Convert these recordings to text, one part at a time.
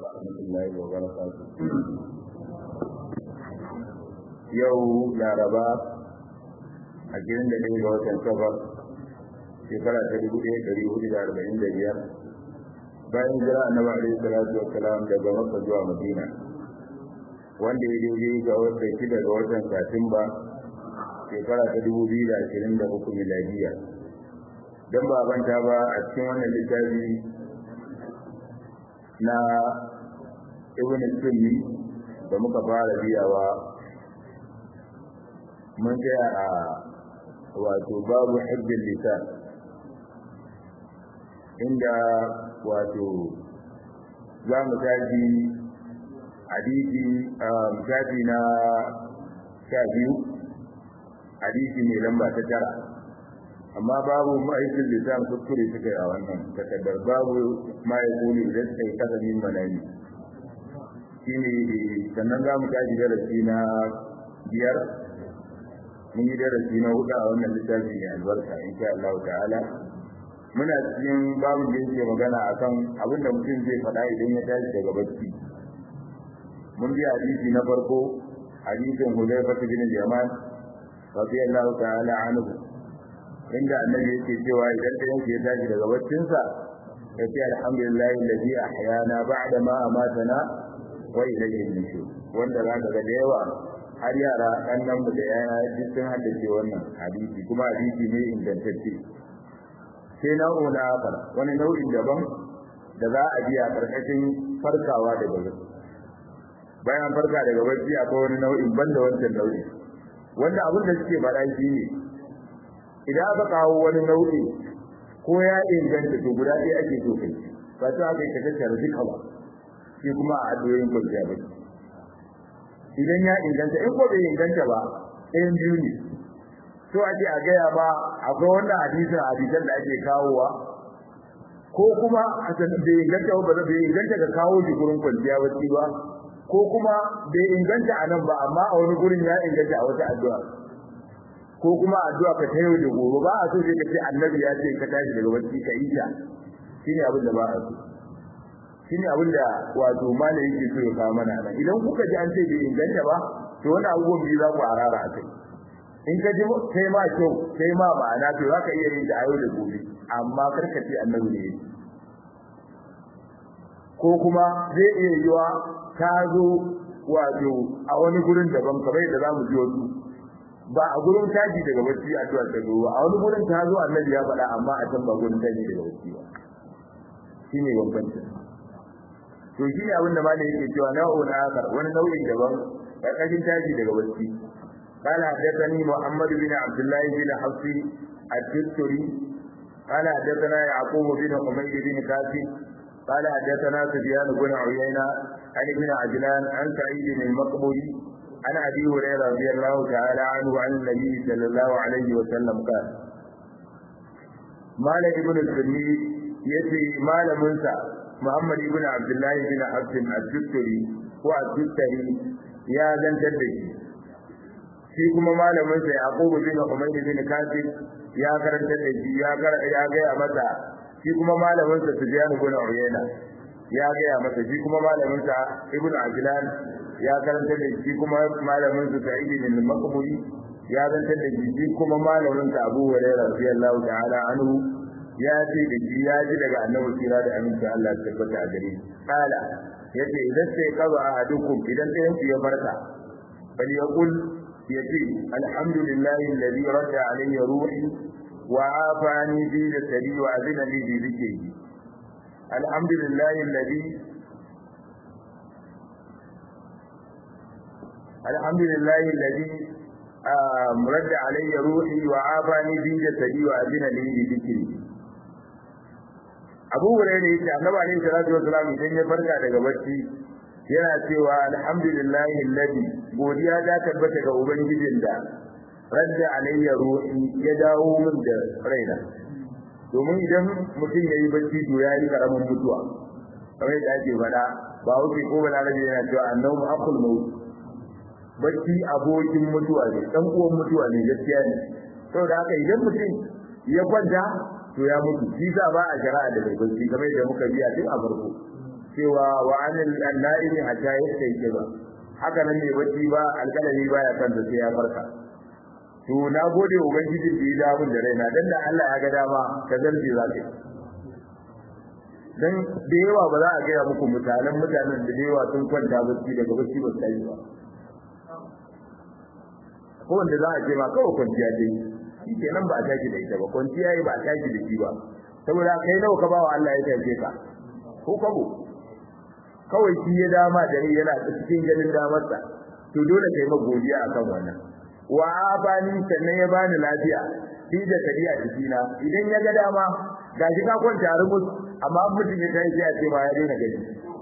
ورحمة الله وبركاته yau laraba a gidan da ɗaya ga watan safar shekara ta dubu ɗaya ɗari hudu da arba'in da biyar bayan jira annabi alaihi salatu wa salam daga makka zuwa madina wanda ya daidai ga watan shida ga watan satumba shekara ta dubu biyu da ashirin da uku miladiya don ba banta ba a cikin wannan littafi na ibn sunni da muka fara biyawa mun tsaya a wato babu hajjin lisan inda wato za mu tashi hadisi shafi na sha biyu hadisi mai lamba ta tara amma babu ma'aikin lisan kuskure suka yi a wannan takardar babu ma'aikuli idan suka yi kasa min manani shi ne sannan za mu tashi darasi na biyar mun yi darasi na hudu a wannan littafi mai albarka insha Allah ta'ala muna cikin babu da yake magana akan abin da mutum zai faɗa idan ya tashi daga bacci mun bi hadisi na farko hadisin Hudayfa bin Yaman radiyallahu ta'ala anhu inda annabi yake cewa idan da yake tashi daga baccinsa ya ce alhamdulillahi alladhi ahyana ba'da ma amatana wa ilayhi nushur wanda za ka ga da yawa har yara ɗannan mu da yaya duk sun haddace wannan hadisi kuma hadisi ne ingantacce sai nau'u na akar wani nau'in daban da za a biya karkashin farkawa daga bacci bayan farka daga bacci akwai wani nau'in banda wancan nau'i wanda abin da suke faɗa shi ne idan aka kawo wani nau'i ko ya inganta to guda ɗaya ake so kai ba ta aka yi ka tattara duka ba shi kuma a addu'o'in kwanciya bacci idan ya inganta in ko bai inganta ba ɗayan biyu ne so ake a gaya ba akwai wannan hadisin hadisan da ake kawowa ko kuma bai inganta ba bai inganta ka kawo shi gurin kwanciya bacci ba ko kuma bai inganta a nan ba amma a wani gurin ya inganta a wata addu'a ko kuma addu'a ka ta yau da gobe ba a so sai ka ce annabi ya ce ka tashi daga bacci ka yi ta shine abin da ba a so shine abin da wato malai yake so ya kawo mana nan idan kuka ji an ce bai inganta ba to wani abubuwan biyu za ku harara a kai in ka ji sai ma kyau sai ma ma'ana to za ka iya yin da ayo da gobe amma kar ka ce annabi ne ko kuma zai iya yiwa ta zo wato a wani gurin daban kamar yadda za mu ji wasu ba a gurin taji daga bacci a tuwar ta zo a wani gurin ta zo annabi ya faɗa amma a can ba gurin taji daga bacci ba shine bambancin to shi ne abinda malai yake cewa nau'un akar wani nau'in daban karkashin tashi daga bacci قال حدثني محمد بن عبد الله بن حفص الدستري قال حدثنا يعقوب بن حميد بن كاسب قال حدثنا سفيان بن عيينة عن ابن عجلان عن سعيد المقبري عن ابي هريره رضي الله تعالى عنه عن النبي صلى الله عليه وسلم قال مال ابن السني يتي مال منسى Muhammad ibn Abdullah ibn Abdul Al-Juttari ko Al-Juttari ya zantar da shi shi kuma malamin sa Yaqub ibn Umayr ibn Kasib ya karanta da shi ya ga ya ga masa shi kuma malamin sa Sufyan ibn Uyayna ya ga masa shi kuma malamin sa Ibn Ajlan ya karanta da shi kuma malamin sa Sa'id ibn Maqburi ya zantar da shi shi kuma malamin sa Abu Hurairah radiyallahu ta'ala anhu ya ce da shi ya ji daga annabi sira da aminci Allah ya tabbata a gare shi kala yace idan sai kaza ahadukum idan ɗayan ku ya farka bal yaqul yace alhamdulillahi alladhi radda alayya ruhi wa afani bi jasadi wa azina li bi dhikri alhamdulillahi alladhi alhamdulillahi alladhi radda alayya ruhi wa afani bi jasadi wa azina li bi dhikri Abu Hurairah yace Annabi alaihi salatu wasallam idan ya farka daga bacci yana cewa alhamdulillahi alladhi godiya ta tabbata ga ubangijin da radda alayya ruhi ya dawo min da raina domin idan mutum yayi bacci to ya yi karamin mutuwa kamar da ake faɗa ba wuce ko ba lalace yana cewa annabi akul maut bacci abokin mutuwa ne dan uwan mutuwa ne gaskiya ne saboda haka idan mutum ya kwanta to ya mutu shi sa ba a shari'a da mai bacci kamar yadda muka biya tun a farko cewa wa anil naimi hatta yastayqi ba haka nan ne bacci ba alƙalami baya kansa sai ya farka to na gode wa ubangiji da ya dawo da raina dan da Allah ya ga dama ka zarge za ka dan da yawa ba za a gaya muku mutanen mutanen da yawa sun kwanta bacci daga bacci ba sai ba ko wanda za a ce ma kawai kwanciya dai shi kenan ba a tashi da ita ba kwanciya yi ba a tashi da shi ba saboda kai nawa ka bawa Allah ya tace ka ko kabo kawai shi ya dama da rai yana cikin ganin damarsa to dole kai ma godiya akan wannan wa abani sannan ya bani lafiya shi da kadi a jikina idan ya ga dama gashi ka kwanta rumus amma mutum ya tashi ya ce ma ya daina gani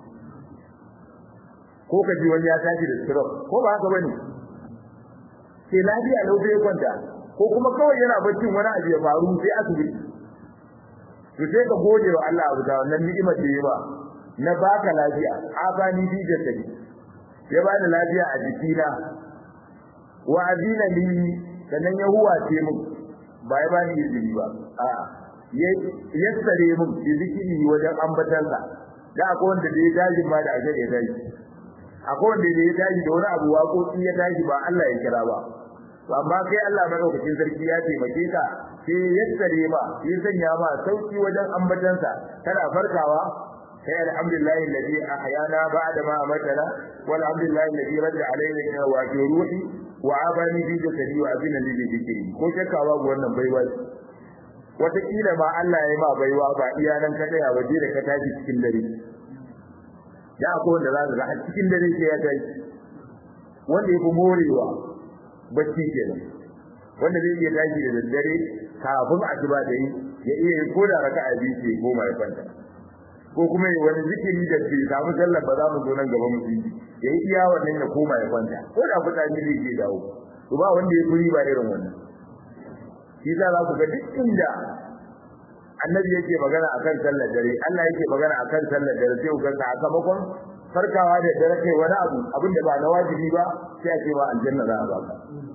ko ka ji wani ya tashi da stroke ko ba haka bane sai lafiya lau sai kwanta ko kuma kawai yana baccin wani abu ya faru sai asibiti to sai ka gode wa Allah abu da wannan ni'imar da ya ba na baka lafiya abani bi da tabi ya bani lafiya a jikina wa azina li sannan ya huwace mu ba ya bani izini ba a ya yassare mu da zikiri wajen ambatansa da akwai wanda da ya tashi ma da ajar ya tashi akwai wanda da ya tashi da wani abu waƙoƙi ya tashi ba Allah ya kira ba to amma kai Allah madaukakin sarki ya taimake ka sai ya tsare ma ya sanya ma sauki wajen ambatansa kana farkawa sai alhamdulillahi alladhi ahyana ba'da ma amatana walhamdulillahi alladhi radda alayna wa ruhi wa abani bi jasadi wa abina li dhikri ko shakka babu wannan baiwa wataƙila ma Allah ya ma baiwa ba iya nan ka tsaya waje da ka tashi cikin dare ya akwai wanda za ka ga cikin dare sai ya tashi wanda ya fi morewa bacci kenan wanda zai iya tashi da daddare kafin asuba da yi ya iya yi ko da raka'a biyu ce goma ya kwanta ko kuma yi wani zikiri da bai samu sallar ba za mu zo nan gaba mu yi ya yi iya wannan ya koma ya kwanta ko da fitsari zai ke dawo to ba wanda ya kuri ba irin wannan shi za ku ga duk inda annabi yake magana akan sallar dare Allah yake magana akan sallar dare sai ku ga sakamakon farkawa da dare kai wani abu abin da ba na wajibi ba sai a ce ba aljanna za a baka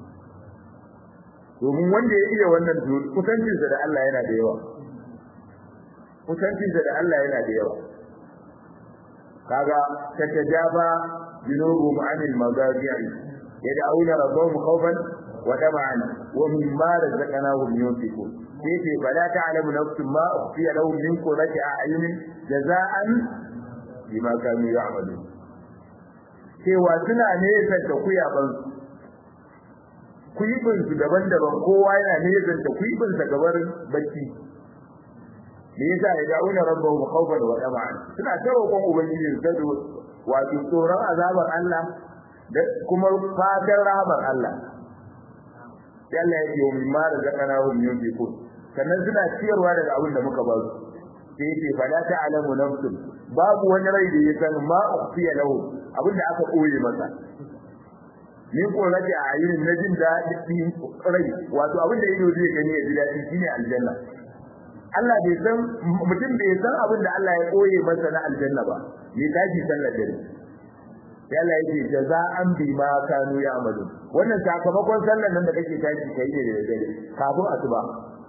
domin wanda ya iya wannan kusancinsa da Allah yana da yawa kusancinsa da Allah yana da yawa kaga tatajaba junubuhum anil magazi'i yad'una rabbahum khawfan wa tama'an wa mimma razaqnahum yunfiqun sai fala ta'lamu nafsun ma ukhfiya lahum min qurrati a'yunin jaza'an bima kanu ya'malun cewa suna nesa da kuyaban kuyibin su daban-daban kowa yana nesa da kuyibin sa gabar bacci me yasa ya da'una rabbahu khawfan wa tama'an suna tawakon ubangiji su da wato tsoron azabar Allah da kuma fadar rahmar Allah sai Allah ya ce wa mimma razaqnahum yunfiqun sannan suna ciyarwa daga abin da muka ba su sai ce fala ta'lamu nafsun babu wani rai da ya san ma ukhfiya lahu abin da aka koye masa min ko rage a ayyukan na jin daɗi rai wato abin da ido zai gani ya ji daɗi shine aljanna Allah bai san mutum bai san abin da Allah ya koye masa na aljanna ba me tashi sallar dare sai Allah yake jaza'an bima kanu ya'malu wannan sakamakon sallar nan da kake tashi kai ne da dare kafin asuba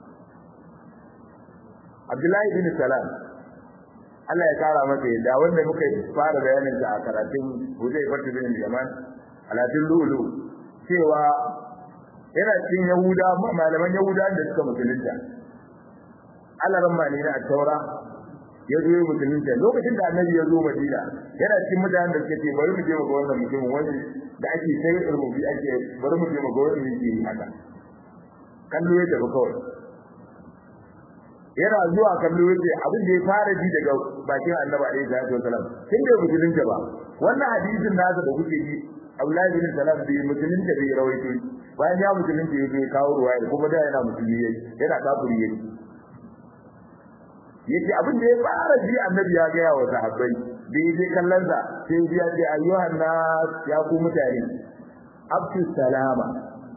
Abdullahi bin Salam Allah ya kara masa yadda wanda muka fara bayanin sa a karatun Hudayfa bin Yaman alatin lulu cewa yana cikin Yahuda malaman Yahuda da suka musulunta Allah ran mali na taura ya zo musulunta lokacin da Annabi ya zo Madina yana cikin mutanen da suke ce bari mu je mu ga wannan mutumin wani da ake sai rububi ake bari mu je mu ga wannan yake haka kallo ya tafi kawai yana zuwa kallo yace abin da ya fara ji daga bakin Annabi alaihi salatu wasalam tun da musulunta ba wannan hadisin nasa da kuke ji Abdullahi bin Salam bi musulunta bai rawaito bayan ya musulunta yake kawo ruwaya kuma da yana musulmi yana kafiri yake yace abin da ya fara ji Annabi ya ga wa sahabbai da yake kallon sa sai ya ce ayyuhan nas ya ku mutane abtu salama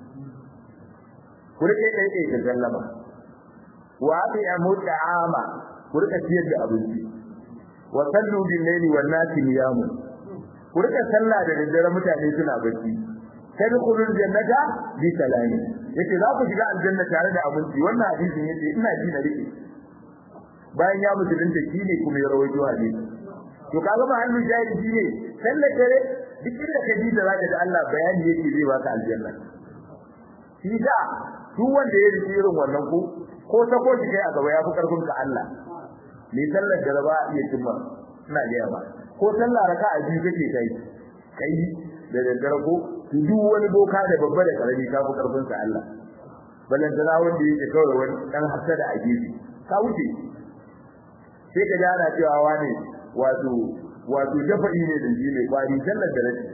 ku rike kai kai da sallama wa abi'amu ta'ama ku rika ciyar da abinci wa sallu bil layli wan nasi niyamun ku rika sallah da daddare mutane suna bacci tadkhulul jannata bi salami yace za ku shiga aljanna tare da abinci wannan hadisin yace ina ji na rike bayan ya musulunta shine kuma ya rawaito hadisi to kaga ma hannu jahili shine sallar dare duk inda ka ji da zaka ji Allah bayani yake zai baka aljanna shi da duk wanda ya rike irin wannan ko ko ta ko shi kai a gaba ya fi karfin ka Allah ni sallar da ba iya cimma ina ga ba ko sallah raka'a biyu kake kai kai da daddare ko duk wani boka da babba da karami ka fi karfin sa Allah balan da wanda yake kawai wani dan hasada a gefe ka wuce sai ka jana cewa wani wato wato dafa'i ne da shi ne kwari sallar da rashi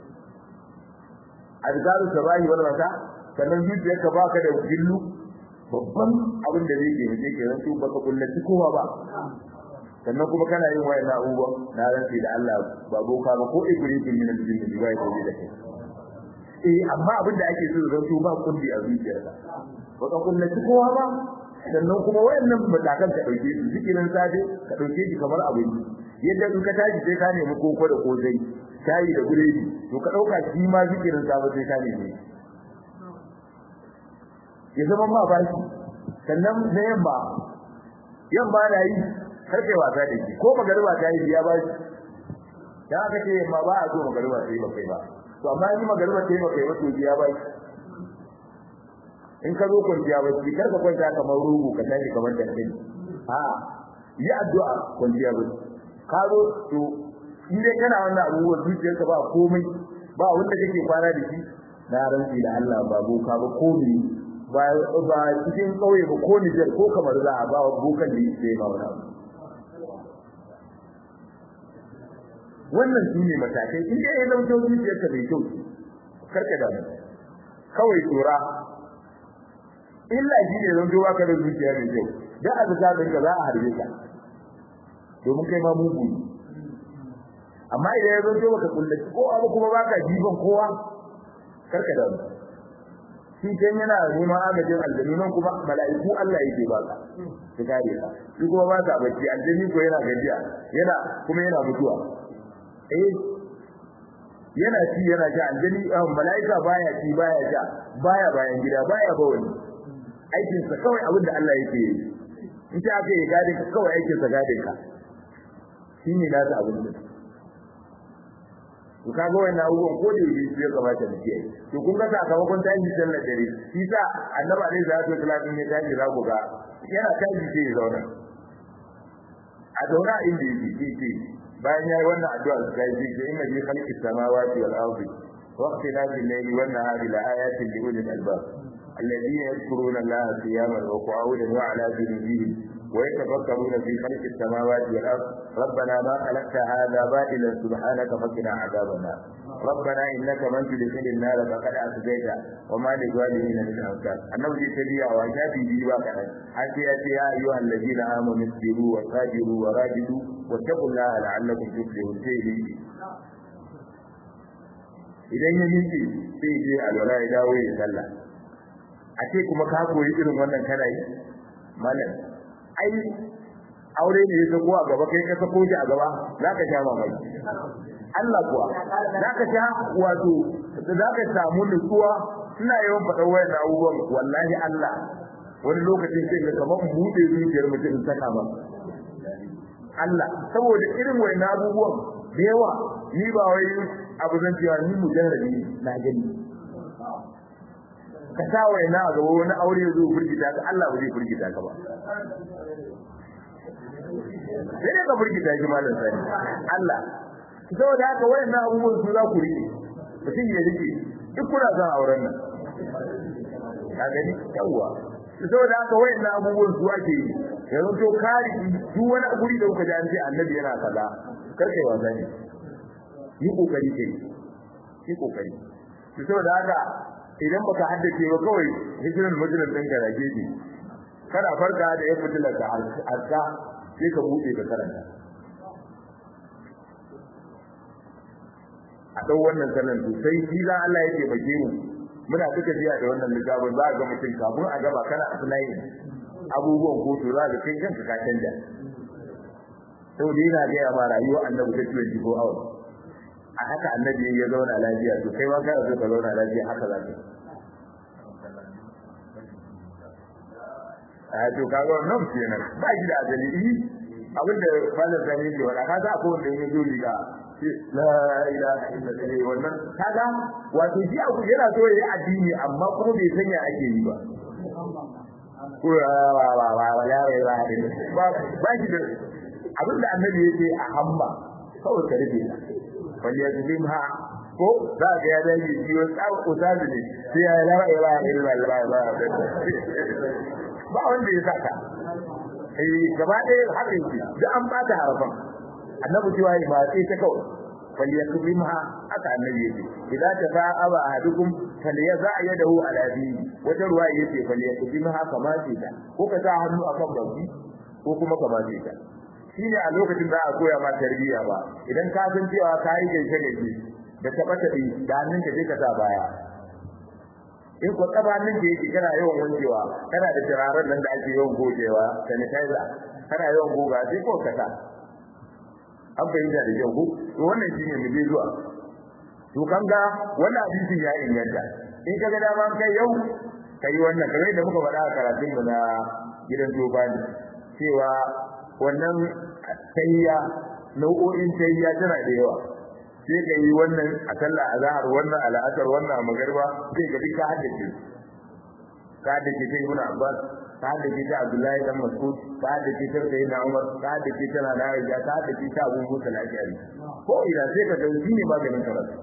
azkaru sabahi wal masa sannan zuciyarka baka da gillu babban abin da zai ke mace ke zanto baka kullaci kowa ba sannan kuma kana yin wayan abubuwa na rantsi da Allah ba boka ba ko ibritin min al-jinn bi wai gobe da kai eh amma abin da ake so zanto ba kulli a zuciyarka baka kullaci kowa ba sannan kuma wayannan matakan ka dauke su zikirin safe ka dauke shi kamar abin yadda in ka tashi sai ka nemi koko da kozai shayi da guredi to ka dauka shi ma zikirin safe sai ka nemi ya zama ma ba shi sannan na yamma yamma na yi karfe wasa da shi ko magariba ta yi ya ba shi ya aka ce yamma ba a so magariba ta yi ba kai ba to amma in magariba ta yi ba kai ba to ya ba shi in ka zo kwanciya ba shi kar ka kwanta kamar rugu ka tashi kamar dankali a yi addu'a kwanciya ba ka zo to in dai kana wannan abubuwan zuciyarka ba komai ba wanda kake kwana da shi na rantsi da Allah ba boka ba komai ba ba cikin kauye ba ko Niger ko kamar za a ba bokan da yake ba wani abu wannan su ne matakai in dai ya zama zuciyarka bai kyau karka da kawai tsora illa shi ne zan zuwa ka da zuciya mai kyau dan a zaka ka za a harbe ka domin kai ma mugu amma idan ya zo baka kullaci ko abu kuma baka jiban kowa karka da shi kan yana neman agajin aljanu nan kuma mala'iku Allah yake baka su kare ka shi kuma ba ka bacci aljani ko yana gajiya yana kuma yana mutuwa eh yana ci yana sha aljani mala'ika baya ci baya sha baya bayan gida baya bawani aikin sa kawai abin da Allah yake yi in ta aka yi gadin ka kawai aikin sa gadin ka shine na ta abin da to kaga wannan abubuwan ko da yake ya kamata mu kiyaye to kun ga sakamakon tashi sallar dare shi sa annabi alaihi salatu wasallam ne tashi za ku ga yana tashi sai ya zauna a zauna inda yake shi bayan yayi wannan addu'a su kai shi ce inna fi khalqis samawati wal ardi wa ikhtilafil layli wan nahari la ayatin li ulil albab الذين يذكرون الله قياما وقعودا وعلى جنوبهم ويتفكرون في خلق السماوات والارض ربنا ما خلقت هذا باطلا سبحانك فقنا عذاب النار ربنا انك من تدخل النار فقد اخزيته وما للظالمين من انصار النبي تبيع وشافي بي وكذا حتى ياتي يا ايها الذين امنوا اصبروا وصابروا وراجدوا واتقوا الله لعلكم تفلحون سيدي idan ya miƙe sai je alwala ya dawo ya sallah a ce kuma ka koyi irin wannan kana yi malam ai aure ne ya sako a gaba kai ka sako shi a gaba zaka sha mamaki Allah kuwa zaka sha wato zaka samu nutsuwa ina yawan faɗa wayan abubuwan wallahi Allah wani lokacin sai ga kamar buɗe zuciyar mutum saka ba Allah saboda irin wayan abubuwan da yawa ni ba wai abu zan cewa ni mujarrabi na gani ka sa wai na gaba wani aure zo burgita ka Allah ba zai burgita ka ba sai dai ka burgita shi malam sani Allah saboda haka wayannan abubuwan su za ku rike mutum ya rike duk kuna son auren nan ka gani yawa saboda haka wayannan abubuwan su ake yi yanzu to kari duk wani guri da kuka ji an ce annabi yana kaza kar kai wasa ne yi kokari kai yi kokari saboda haka idan baka haddace ba kawai hijiran majalar ɗin ka rage ne kana farka da ya fitilar ka harka sai ka buɗe ka karanta a ɗau wannan sanan sosai shi za Allah yake bake mu muna duka biya da wannan littafin za a ga mutum kafin a gaba kana applying abubuwan kotu za ka kai kanka ka canja saboda yana gaya ma rayuwa annabi ta 24 hours a haka annabi ya zauna lafiya to kai ma kana so ka zauna lafiya haka za ka a to kaga wannan kenan ba shi da azali abin da malam sani yake wala kaga akwai wanda yake zo riga la ilaha illallah wannan kaga wato shi abu yana so yayi addini amma kuma bai sanya ake yi ba ko wa wa wa wa la ilaha illallah ba ba shi da abin da annabi yake a hamma kawai ka rufe ta wal yazlimha ko za ga ya dai shi wa tsawo usabi ne sai ya la ilaha illallah ba wanda ya saka eh gaba ɗaya haka yake da an bata harafan annabi cewa ba sai ta kawai falyakrimha aka annabi yake idan ta fa aba ahadukum falyaza yadahu ala dini wata ruwa yake falyakrimha kama ce ta ko ka sa hannu akan baki ko kuma kama ce ta shine a lokacin da a koya ma tarbiyya ba idan ka san cewa ka yi gaishe gaishe da tabbata da hannun ka je ka sa baya in ko tsabanin da yake kana yawan wankewa kana da turaren nan da ake yawan gogewa sanitizer kana yawan goga sai ko ka sa an fahimta da kyau ko to wannan shine mu je zuwa to kan ga wannan hadisin ya inganta in ka ga dama kai yau kai wannan kamar da muka faɗa a karatun mu na gidan Jobani cewa wannan tayya nau'o'in tayya tana da yawa sai ka yi wannan a sallah azhar wannan al'asar wannan a magariba sai ka duka haddace ka haddace sai ibn abbas ka haddace ta abdullahi dan mas'ud ka haddace ta sayyidina umar ka haddace ta na aisha ka haddace ta abu musa al-ashari ko ina sai ka dauki ne maganin karatu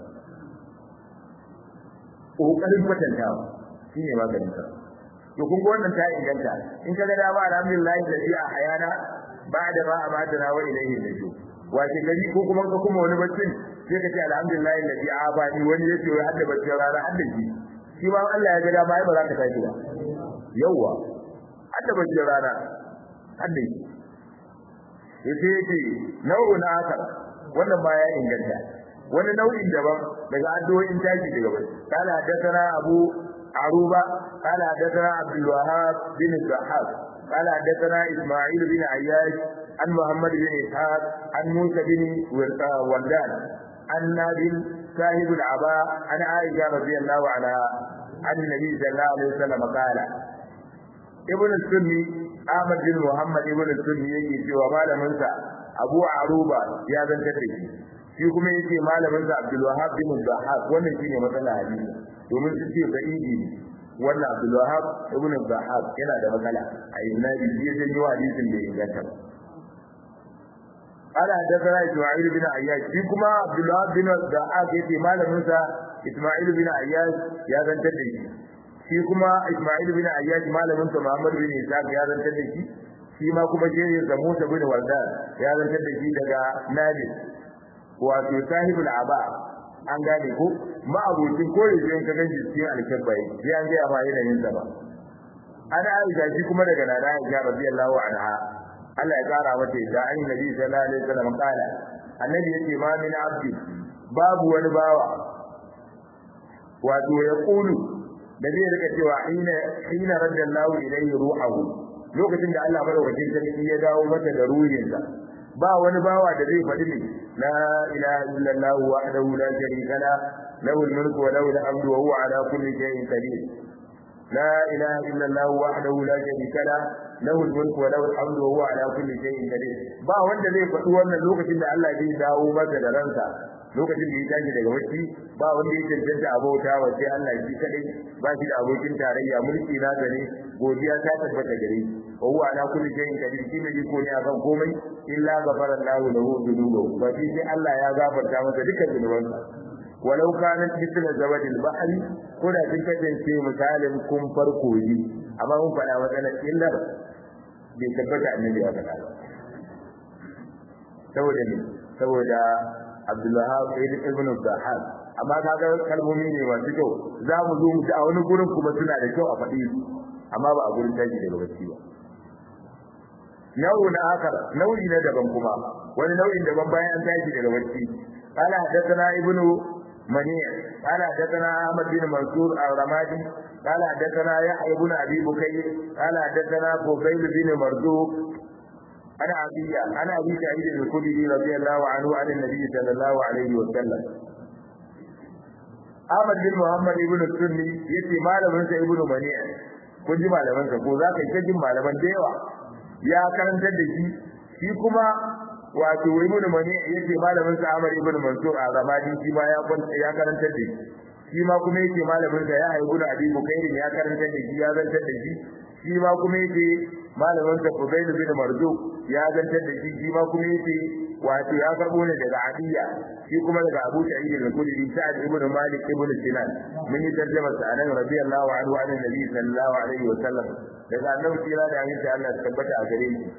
kokarin kwatantawa shine maganin karatu to kun ga wannan ta inganta in ka ga dama alhamdulillah da fi a hayana ba da ba a matana wa ilaihi nujum wace gari ko kuma ka kuma wani baccin sai ka ce alhamdulillah alladhi abani wani yace wai hadda baccin rana hadda shi shi ba Allah ya ga dama ai ba za ka tashi ba yawa hadda baccin rana hadda shi yace yake nau'un akar wannan ba ya inganta wani nau'in daban daga addu'o'in tashi daga bacci kana hadathana abu aruba kana hadathana abdul wahhab bin zahab قال حدثنا اسماعيل بن عياش عن محمد بن اسحاق عن موسى بن وردان عن نادر صاحب العباء عن عائشه رضي الله عنها عن النبي صلى الله عليه وسلم قال ابن السني احمد بن محمد ابن السني yake cewa malamin sa Abu Aruba ya zanta da shi shi kuma yake malamin sa Abdul Wahhab bin Zahab wannan shine matsalar hadisi domin su ce da idi wannan Abdul Wahhab ibn Zahab yana da matsala a isnadi shi ya janyo hadisin da inganta ba قال حدثنا اسماعيل بن عياش في كما عبد الله بن دعاء يتي malamin sa Isma'il bin Ayyash ya zantar da shi shi kuma Isma'il bin Ayyash malamin sa Muhammad bin Isa ya zantar da shi shi ma kuma shehin sa Musa bin Wardan ya zantar da shi daga Nabi wato sahibul aba an gane ko ma abokin koyi sai ka ganshi cikin alkabbai sai an ga ma yanayin sa ba ana Aisha shi kuma daga Nana Aisha radiyallahu anha Allah ya kara mata da an nabi sallallahu alaihi wasallam kala annabi yace ma min abdi babu wani bawa wato ya kulu da zai rika cewa hina hina raddallahu ilayhi ruhahu lokacin da Allah madaukakin sarki ya dawo mata da ruhinsa ba wani bawa da zai faɗi ne la ilaha illallah wahdahu la sharika la lahu al-mulku wa lahu al-hamdu wa huwa ala kulli shay'in qadir لا إله إلا الله وحده لا شريك له له الملك وله الحمد وهو على كل شيء قدير ba wanda zai faɗi wannan lokacin da Allah zai dawo masa da ransa lokacin da ya tashi daga wacce ba wanda ya cancanta abota wa sai Allah shi kadai ba shi da abokin tarayya mulki na gare godiya ta tabbata gare wa huwa ala kulli shay'in qadir shi ne ko ne akan komai illa ghafara Allahu lahu dhunubahu ba shi sai Allah ya gafarta masa dukkan zunubansa walau kanat mithla zawadil bahri ko da kin kasance misalin kun farko yi amma mun faɗa matsalar illar bai tabbata annabi ya faɗa ba saboda ne saboda Abdullah ibn Zahab amma kaga kalmomi ne masu kyau za mu zo mu ji a wani gurin kuma suna da kyau a faɗi su amma ba a gurin tashi daga bacci ba nau'in akar nau'i na daban kuma wani nau'in daban bayan an tashi daga bacci قال حدثنا ابن منيع قال حدثنا احمد بن منصور الرمادي قال حدثنا يحيى بن ابي بكير قال حدثنا فضيل بن مرزوق انا ابي انا ابي سعيد الخدري رضي الله عنه عن النبي صلى الله عليه وسلم Ahmad bin Muhammad ibn Sunni yace malamin sa ibn Mani'a kun ji malaman sa ko zaka yi jin malaman da yawa ya karantar da shi shi kuma wato ibn mani yace malamin sa Ahmad ibn Mansur a Ramadi shi ma ya ya karanta da shi shi ma kuma yace malamin sa ya haibu da Abi Bukairin ya karanta da shi ya zantar da shi shi ma kuma yace malamin sa Fudail bin Marzuq ya zantar da shi shi ma kuma yace wato ya karbo ne daga Adiya shi kuma daga Abu Sa'id al-Khudri Sa'ad ibn Malik ibn Sinan mun yi tarjuma sa anan radiyallahu anhu an Nabi sallallahu alaihi wa sallam daga annabi kira da aminci Allah ya tabbata a gare shi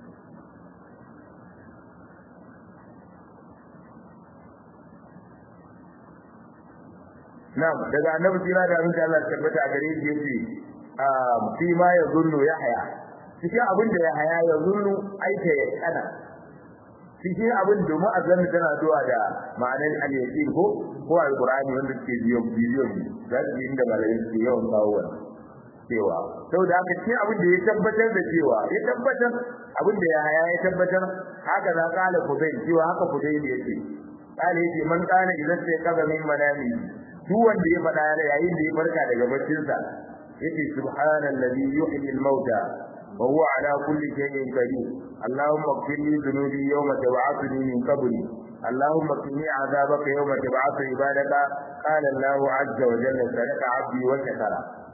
Na'am daga annabi kira da aminci Allah ya tabbata a gare shi yace fi ma yazunnu yahya cikin abin da yahya yazunnu aika ya kana cikin abin da mu'azzam tana zuwa da ma'anar al-yaqin ko ko al-qur'ani wanda ke biyo biyo da shi inda malamin su yawan kawo wannan cewa saboda haka cikin abin da ya tabbatar da cewa ya tabbatar abin da ya haya ya tabbatar haka za ka ala kudai cewa haka kudai ne yake kale yake man kana idan sai kaza min manami duk wanda ya faɗa yayin da ya farka daga baccinsa yace subhanallazi yuhyi al-mauta وهو على كل شيء قدير اللهم اغفر لي ذنوبي يوم تبعثني من قبري اللهم قني عذابك يوم تبعث عبادك قال الله عز وجل صدق عبدي وشكر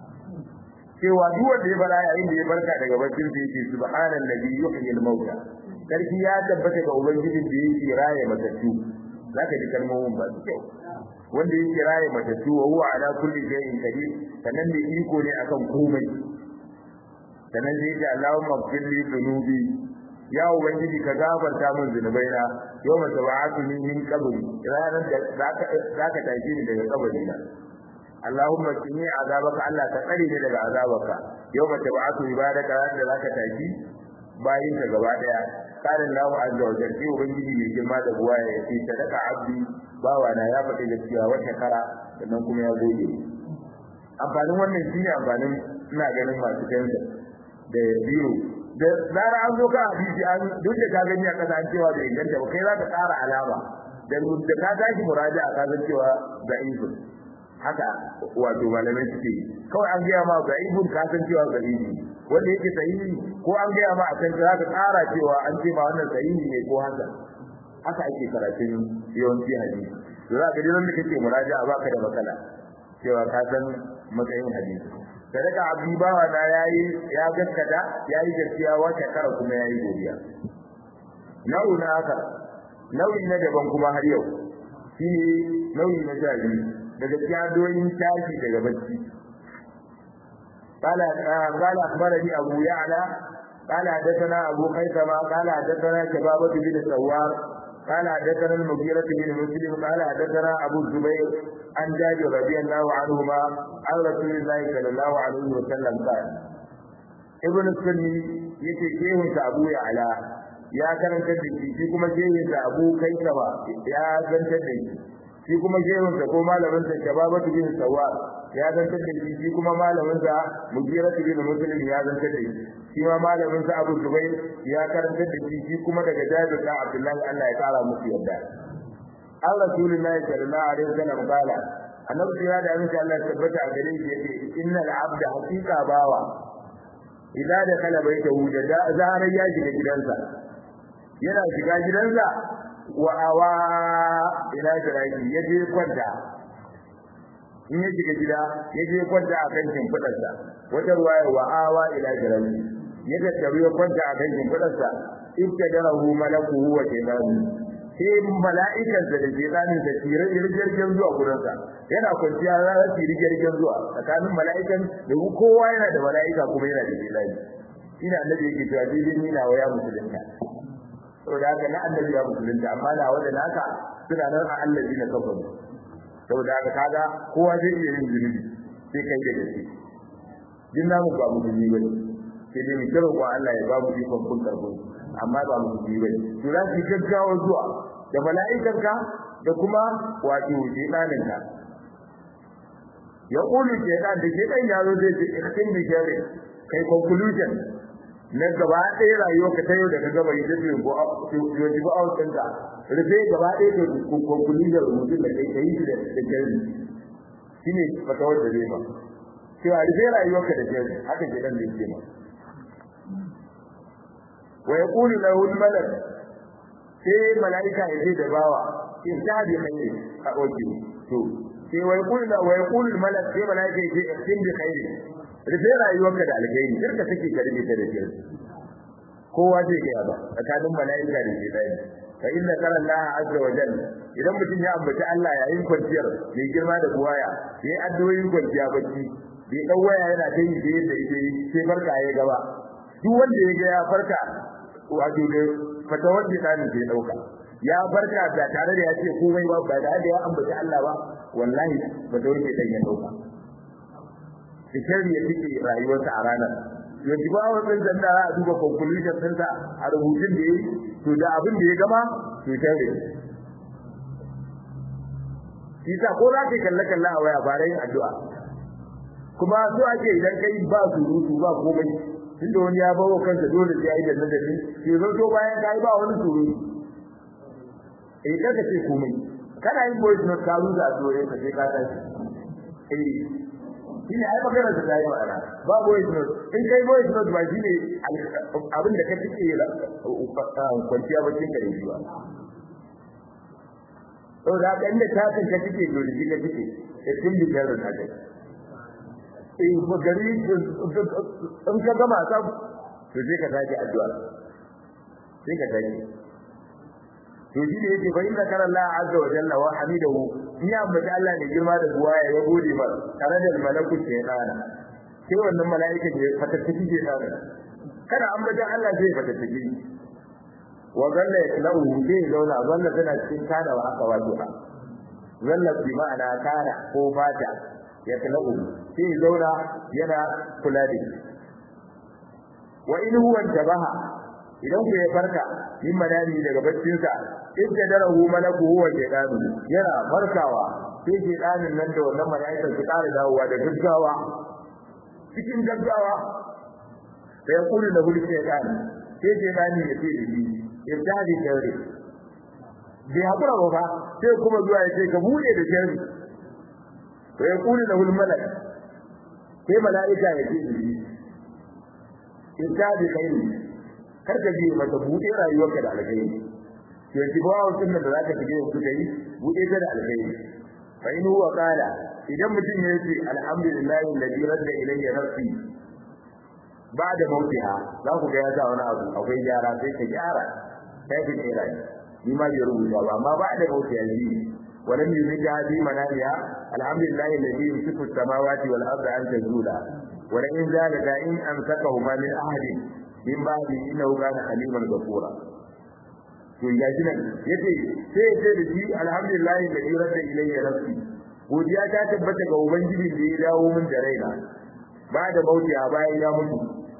cewa duk wanda ya fara yayin da ya barka daga baccin sa yake subhanallazi yuhyi al-mauta sarki ya tabbata ga ubangijin da yake raye matattu zaka ji kalmomin ba su kyau wanda yake raye matattu wa huwa ala kulli shay'in qadir sannan da iko ne akan komai sannan sai ya Allahumma ighfir li dhunubi ya ubangiji ka gafarta min zunubaina yau mata ba'athuni min qabri ranar da zaka zaka tashi ni daga kabari na Allahumma qini azabaka Allah ka tsare ni daga azabaka yau mata ba'athu ibadaka ranar da zaka tashi bayin ka gaba daya karin lahu azza wa jalla ubangiji mai girma da buwa ya ce sadaka abdi bawa na ya faɗi gaskiya wata kara sannan kuma ya gode amfanin wannan shine amfanin ina ganin masu kansa da biyu da zara an zo ka hadisi an duk da ka gani a kasa an cewa bai inganta ba kai za ka tsara alama da da ka tashi muraja ka san cewa da ibn haka wato malamai suke kawai an gaya ma ga ibn ka san cewa ga ibn wanda yake sahihi ko an gaya ma a kan za ka tsara cewa an ce ma wannan sahihi ne ko haka haka ake karatun yawanci hadisi to za ka ji wanda kake muraja baka da matsala cewa ka san matsayin hadisi sadaka abdi bawa na yayi ya gaskata yayi gaskiya wata kara kuma yayi godiya nau'i na haka nau'i na daban kuma har yau shi nau'i na jari daga cikin doyin tashi daga bacci قال قال اخبرني ابو يعلى قال حدثنا ابو خيثمه قال حدثنا شبابه بن سوار قال حدثنا المغيرة بن مسلم قال حدثنا أبو الزبير عن جابر رضي الله عنهما عن رسول الله صلى الله عليه وسلم قال ابن السني yake shehun sa Abu Ya'la ya karanta da shi shi kuma shehun sa Abu Kaisaba ya zantar da shi shi kuma shehun sa ko malamin sa Shababatu bin Sawwa ya zantar da shi shi kuma malamin sa Mujiratu bin Muslim ya zantar da shi shi ma malamin sa Abu Zubair ya karanta da shi shi kuma daga Jabir da Abdullahi Allah ya kara musu yadda an Rasulullahi sallallahu alaihi wasallam kala annabi ya da insha Allah tabbata a gare shi yace innal abda haqiqa bawa idan da kala bai ta huda da zarar ya shiga gidansa yana shiga gidansa wa awa ila jiraki yaje kwanta in ya shiga gida yaje kwanta a kan shimfidarsa wata ruwaya wa awa ila jiraki ya tattaru ya kwanta a kan shimfidarsa ibtadarahu malakuhu wa shaytanu sai mala'ikan da shaytanin da tire jirgin zuwa gurinsa yana kwanciya za su yi jirgin zuwa tsakanin mala'ikan da kowa yana da mala'ika kuma yana da shaytani ina annabi yake cewa dai ni na waya musulunta saboda haka na annabi ya musulunta amma na wanda naka suna nan a allazi na kafaru saboda haka kaga kowa zai iya yin zunubi sai kai da gaske jin namu ba musulmi bane sai dai mu kira ko Allah ya ba mu ikon kun karbo amma ba mu ji bane to za ki gaggawa zuwa da mala'ikan ka da kuma wato shedanin ka ya kulu shedan da shedan ya zo zai ce ikhtin bi shari kai conclusion na gaba ɗaya rayuwa ka ta yau da ka gaba yi da ko yo ji ba out ɗinka rufe gaba ɗaya da conclusion rubutun da kai kai da da shari shine fatawar da zai ba cewa rufe rayuwarka da shari haka shedan zai ce ma wa yaqulu lahu al-malak sai malaika ya ce da bawa in ta bi khairi a oke to sai wa yaqulu wa yaqulu al-malak sai malaika ya ce in bi khairi rufe rayuwarka da alkhairi kar ka sake karbe ta da shirki kowa zai ga ba tsakanin malaika da shaytani fa inna qala Allah azza wa jalla idan mutum ya ambaci Allah yayin kwanciyar mai girma da buwaya yayin addu'o'in kwanciya bacci bai dau waya yana ta yi da yadda yake sai barka ya gaba duk wanda ya ga ya farka wato da fata wanda dan ke dauka ya barka da tare da ya ce komai ba ba da ya ambaci Allah ba wallahi ba da wanda dan ya dauka fikari ya fike rayuwarsa a ranar yanzu ba wannan dan da a duba conclusion ɗinsa a rubutun da yayi to da abin da ya gama to tare shi ta ko za ka kalle kalle a waya fara yin addu'a kuma so ake idan kai ba surutu ba komai tunda wani ya bawo kansa dole sai ya yi da nadari ke zo to bayan kai ba wani surutu eh kaga ce komai kana yin voice note ka ruza dole ka sai ka tashi eh shi ne ai magana da tayi ma'ana ba voice note in kai voice note ba shi ne abin da ka fice kwanciya bacin ka da shi ba saboda haka inda ta kan ka fice dole shi ka fice da tun da jarin na kai in ba gari in ka gama ta to sai ka tashi addu'a sai ka tashi to shi ne yake bayin da kana Allah azza wa jalla wa hamidahu in ya ambaci Allah ne girma da buwaya ya gode ba tare da malakut ke dana sai wannan mala'ika ne fatattaki ke dana kana ambacin Allah zai fatattaki wa zalla yatlahu zai zauna zalla tana cikin kana wa aka wato zalla bi ma'ana kana ko fata yatlahu sai zauna yana kula da shi wa in huwa tabaha idan ku ya farka min manami daga baccinsa in da darahu malaku huwa shaytanu yana farkawa sai shaytanin nan da wannan malaikar su ƙara dawowa da gaggawa cikin gaggawa sai kullu da hulki shaytan sai shaytani ya ce da shi ibtadi shari bai hakura ba sai kuma zuwa ya ce ka bude da shari sai kullu da hul malak sai malaika ya ce da shi ibtadi khairi kar ka je mata bude rayuwarka da alkhairi to yanzu ba wannan da zaka shige ku dai bude ta da alkhairi fa in huwa qala idan mutum ya ce alhamdulillahi alladhi radda ilayya nafsi ba'da mautiha za ku ga ya sa wani abu akwai gyara sai ka gyara sai ka tsira ni ma bai rubuta ba amma ba'da mautiha ji ولم يزد هذه منامها الحمد لله الذي يمسك السماوات والارض ان تزولا ولئن زالتا ان امسكهما من احد min ba'di innahu kana haliman ghafura to ya ji nan yace sai yace da shi alhamdulillah da jira da ilayya nafsi godiya ta tabbata ga ubangiji da ya dawo min da raina ba da bauti a bayan ya mutu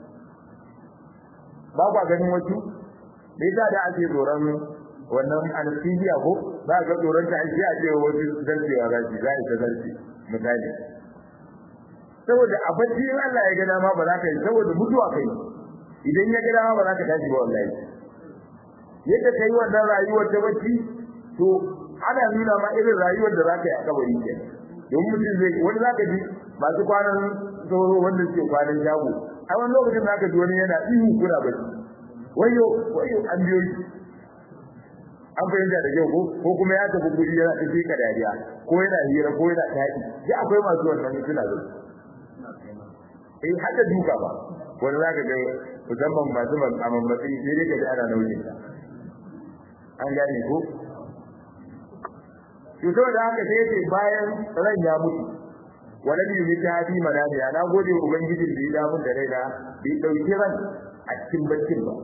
ba kwa ganin wasu me yasa da ake tsoron wannan anesthesia ko ba ga tsoron ta aiki a ce wasu zarcewa za su za ta zarce misali saboda a bacci Allah ya ga dama ba za ka yi saboda mutuwa kai idan ya gida ba za ka tashi ba wallahi yadda kai wannan rayuwar ta bacci to ana nuna ma irin rayuwar da za ka yi a kabari ke don mutum zai wani za ka ji masu kwanan sauro wanda suke kwanan shago a wani lokacin za ka ji wani yana ihu kuna bacci wayo wayo an biyo shi an fahimta da kyau ko ko kuma ya tafi guri yana tafi ka dariya ko yana hira ko yana taɗi ya akwai masu wannan suna da eh hada duka ba wani za ka ga musamman masu mammatsi sai dai ka ji ana nauyin ta an gane ko to saboda haka sai yace bayan ran ya mutu wala bi mi ta bi manani na gode ubangijin da ya da mun da raina bai dauki ran a cikin baccin ba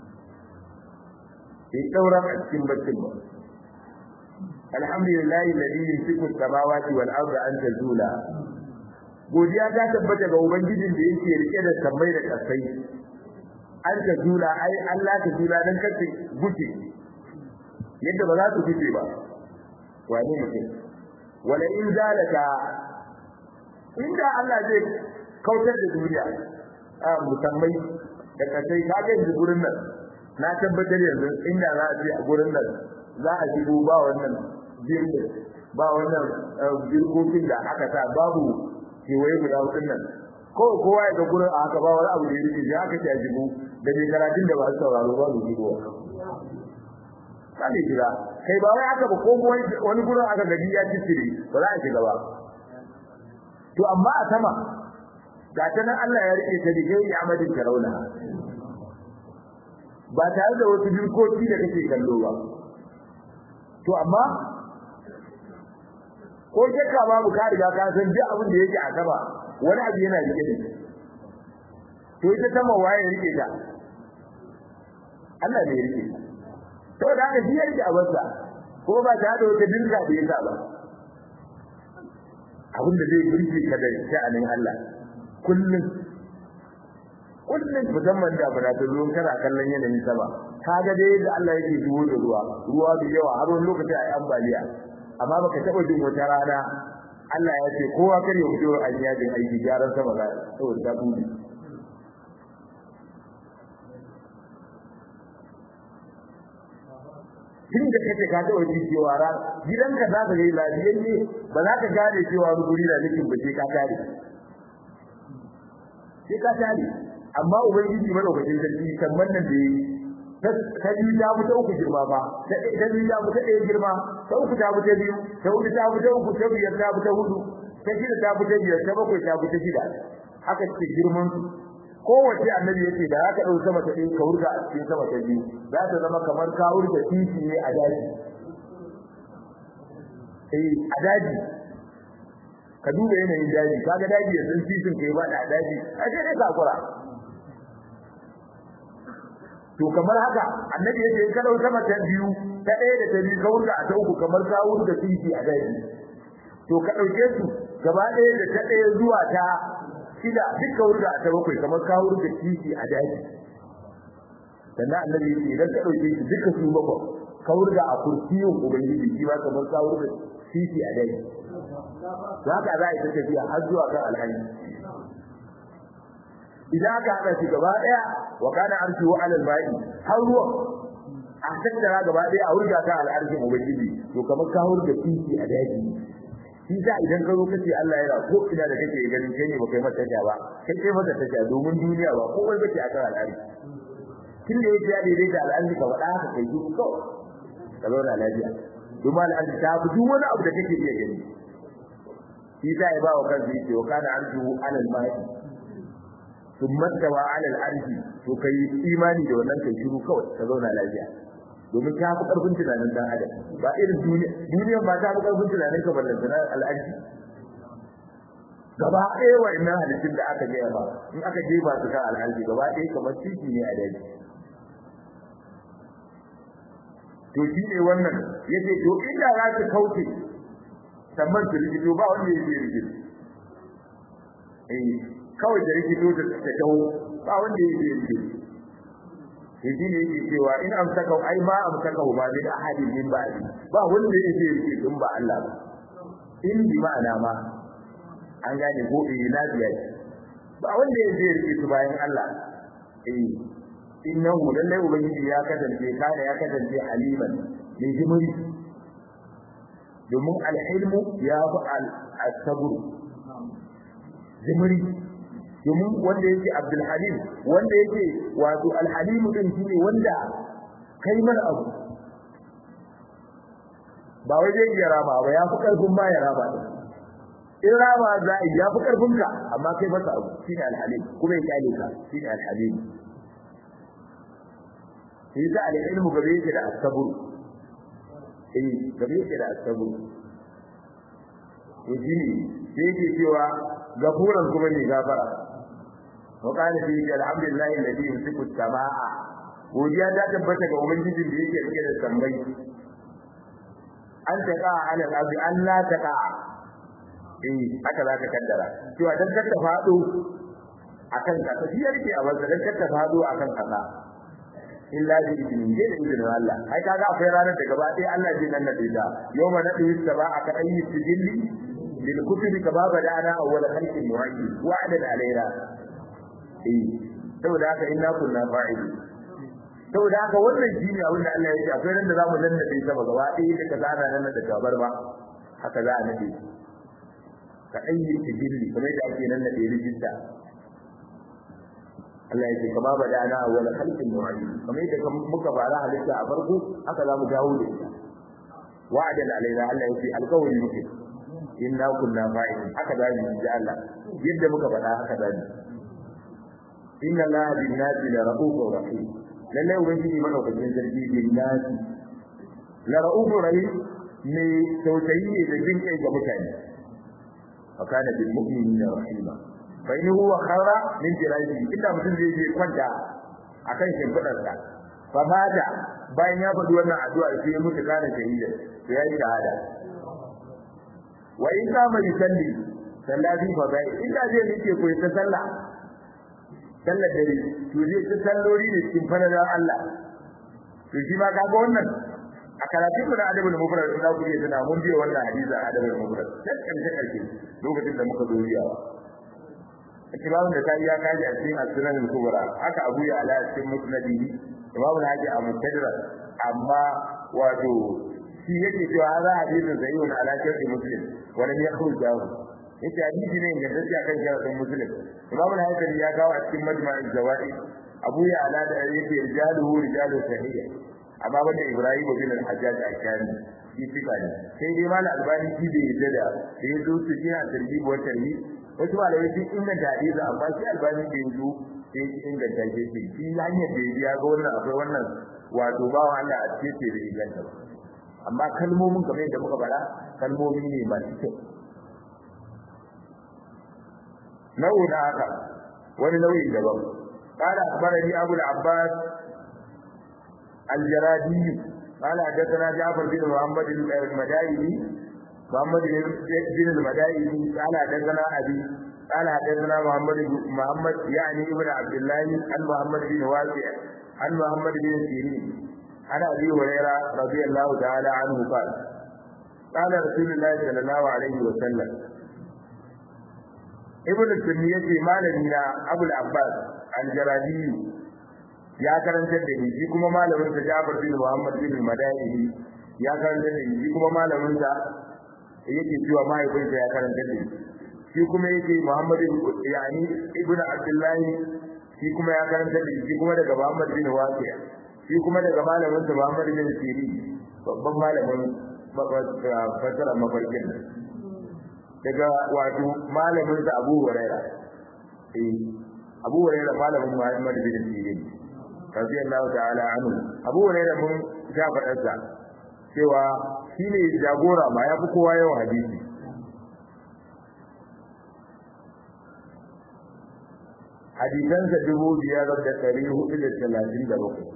bai daura a cikin baccin ba alhamdulillahi alladhi yumsiku as-samawati wal arda an tazula godiya ta tabbata ga ubangijin da yake rike da sammai da kasai an ta jula ai Allah ta jula dan kace guje yadda ba za su guje ba wani mutum wala in zalaka inda Allah zai kautar da duniya a musammai da kasai ka ga yanzu gurin nan na tabbatar yanzu inda za a je a gurin nan za a shigo ba wannan jirgin ba wannan jirgin da aka sa babu kewaye guda hudun nan ko kowa ya ga gurin a haka ba wani abu da ya rike ya aka ce a shigo da mai karatun da ba su sauraro ba su shigo sai jira kai ba wai aka ba ko wani gurin aka gaji ya cicire ba za a shiga ba to amma a sama ga ta nan Allah ya rike ta dige ya amadin karauna ba tare da wasu dirkoki da kake kallo ba to amma ko shakka babu ka riga ka san duk abin da yake a sama wani abu yana rike da shi to ita sama waye rike ta Allah ne ya rike ta to da haka shi yake a wasa ko ba ta da wata dinka da yasa ba abin da zai burge ka da sha'anin Allah kullum kullum musamman da muna ta zo kana kallon yanayin sama kaga dai da Allah yake zuwo da ruwa ruwa da yawa har wani lokaci ai ambaliya amma baka taba jin wata rana Allah ya ce kowa kar ya fito an yajin aiki gyaran sama ga saboda ta buɗe tun da kace ka taɓa ji cewa ra gidanka za ka yi lafiyayye ba za ka gane cewa ruburi da nufin ba sai ka tare sai ka tare amma ubangiji madaukakin sarki kamar nan da yi ta biyu ta fita uku girma ba ta biyu ta fita ɗaya girma ta uku ta fita biyu ta hudu ta fita uku ta biyar ta fita hudu ta shida ta fita biyar ta bakwai ta fita shida haka ce girman su kowace annabi yake da haka ɗau sama ta ɗaya ka wurga a cikin sama ta biyu za ta zama kamar ka wurga titi ne a daji eh a daji ka duba yanayin daji kaga daji ya san titin kai ba da daji a sai dai kakura to kamar haka annabi yake in ka dau sama ta biyu ta ɗaya da ta biyu ka wurga a ta uku kamar ka wurga titi a daji to ka ɗauke su gaba ɗaya da ta ɗaya zuwa ta shida duka wurga a ta bakwai kamar ka wurga titi a daji sannan annabi yake idan ka ɗauke su duka su bakwai ka wurga a kursiyin ubangiji shi ma kamar ka wurga titi a daji za ka za a yi ta tafiya har zuwa kan alhaji idan aka haɗa shi gaba ɗaya wa kana arshu ala al-ba'i har ruwa a tattara gaba ɗaya a wurga ta al'arshin ubangiji to kamar ka wurga titi a daji shi sa idan ka zo kace Allah yana ko ina da kake ganin kai ne baka yi mata tasha ba kai kai mata tasha domin duniya ba ko wai kake akan al'arshi kin da yake ya daidai da al'arshi ka faɗa haka kai duk ko ka zauna lafiya domin al'arshi ta fi duk wani abu da kake iya gani shi sa ya ba wa kansa yake wa kana arshu ala al-ba'i thumma tawa ala al-arshi to kai imani da wannan kai shiru kawai ka zauna lafiya domin ta fi karfin tunanin dan adam ba irin duniya duniyar ba ta fi karfin tunanin ka ballan tunanin al-arshi gaba ɗaya wa'annan halittun da aka gaya ba in aka je ba su kan al-arshi gaba ɗaya kamar titi ne a daji to shi ne wannan yace to inda za su kauce sannan su rikito ba wanda ya je rikito eh kawai da rikito da ta dawo ba wanda ya je rikito to shi ne yake cewa in amsaka ai ma amsaka ba da ahadin min ba ba wanda ya je rikito ba Allah ba in bi ma'ana ma an gane ko eh na biya ba wanda ya je rikito bayan Allah eh innahu lallai ubangiji ya kasance kana ya kasance haliman mai jimuri domin alhilmu ya fi al-sabr jimri domin wanda yake Abdul Halim wanda yake wato al-Halim din shine wanda kai mana abu ba wai zai iya rama ba ya fi karfin ma ya rama din in rama za a ya fi karfin ka amma kai masa abu shine al-Halim kuma ya kyale ka shine al-Halim shi da al-ilmu gabe yake da as-sabr eh gabe yake da as-sabr to shine sai yake cewa gafuran kuma ne gafara wa kana fi alhamdulillah alladhi yumsiku as-samaa godiya ta tabbata ga ubangijin da yake rike da sammai an taqa ala al-ardi an la taqa eh haka za ka kaddara cewa dan kar ta fado akan ka shi yake a wanda dan kar ta fado akan kasa illa bi idnin da idnin Allah ai kaga akwai ranar da gaba ɗaya Allah zai nan da ita yawma nadu saba'a ka ayyi sijilli lil kutubi kama bada'ana awwal khalqin mu'ayyid wa'dan alaina eh saboda haka inna kunna fa'ilin saboda haka wannan shine abin da Allah ya ce akwai ran da zamu danna bai sama gaba ɗaya da kaza ana nan da gabar ba haka za a nade ka ayyi sijilli kamar da ake nan da rijista Allah ya ce kama bada ana awwal khalqin nu'id kamar yadda muka fara halitta a farko haka za mu dawo da ita wa'adan alaina Allah ya ce alƙawari muke inna kunna fa'ilin haka za mu ji Allah yadda muka faɗa haka za mu inna Allah bin nasi la ra'ufur rahim lalle ubangiji madaukakin sarki bin nasi la ra'ufur rahim ne tausayi ne da jin kai ga mutane fa kana bil mu'minina rahima fa in huwa khara min jiraji inda mutum zai je kwanta akan shimfidar sa fa bada bayan ya faɗi wannan addu'a sai ya mutu kana shahida to yayi shahada wa in kama yusalli sallati fa bai inda zai nike ko ta sallah sallar dare to zai ta sallori ne cikin fadalar Allah to shi ma kaga wannan a karatun mu na adabul mufrad da ku yi tana mun biya wannan hadisi a adabul mufrad sai karshe karshe lokacin da muka zo riyawa kitabun da kai ya kaji a cikin as-sunan al-kubra haka Abu ya ala cikin musnadi Imam Haji a mutadrak amma wato shi yake cewa hada hadisin sahihun ala sharhi muslim wa lam yakhruj dahu yace hadisi ne da dace akan sharhin muslim Imam Haji ya kawo a cikin majma'ul zawaid Abu ya ala da yake rijaluhu rijalu sahih amma wanda Ibrahim bin al-Hajjaj al-Kani shi fika ne sai dai mal albani shi bai yadda da da yazo su shi a tarbi wa tarbi wasu malamai sun inganta hadisi amma shi albani bai yazo sai shi inganta shi shi shi hanyar da ya ga wannan akwai wannan wato bawa Allah a cikin da inganta ba amma kalmomin kamar yadda muka faɗa kalmomi ne masu kyau nau'in haka wani nau'in daban قال أخبرني أبو العباس الجرادي قال حدثنا جعفر بن محمد المدائني محمد بن المدائني قال حدثنا أبي قال حدثنا محمد محمد يعني ابن عبد الله عن محمد بن واسع عن محمد بن سيرين عن ابي هريره رضي الله تعالى عنه قال قال رسول الله صلى الله عليه وسلم ابن السنية مالنا ابو العباس الجرادي ya karantar da ni shi kuma malamin sa Jabir bin Muhammad bin Madani ya karantar da ni shi kuma malamin sa yake cewa mahaifinsa ya karantar da ni shi kuma yake Muhammad yani ibnu Abdullah shi kuma ya karantar da shi kuma daga Muhammad bin Wasi'a shi kuma daga malamin sa Muhammad bin Sirin babban malamin fasara mafarkin daga wato malamin sa Abu Huraira eh Abu Huraira malamin Muhammad bin Sirin radiyallahu ta'ala anhu Abu Huraira mun ja fadarsa cewa shine jagora ma yafi kowa yawan hadisi hadisansa dubu biyar da ɗari hudu da talatin da bakwai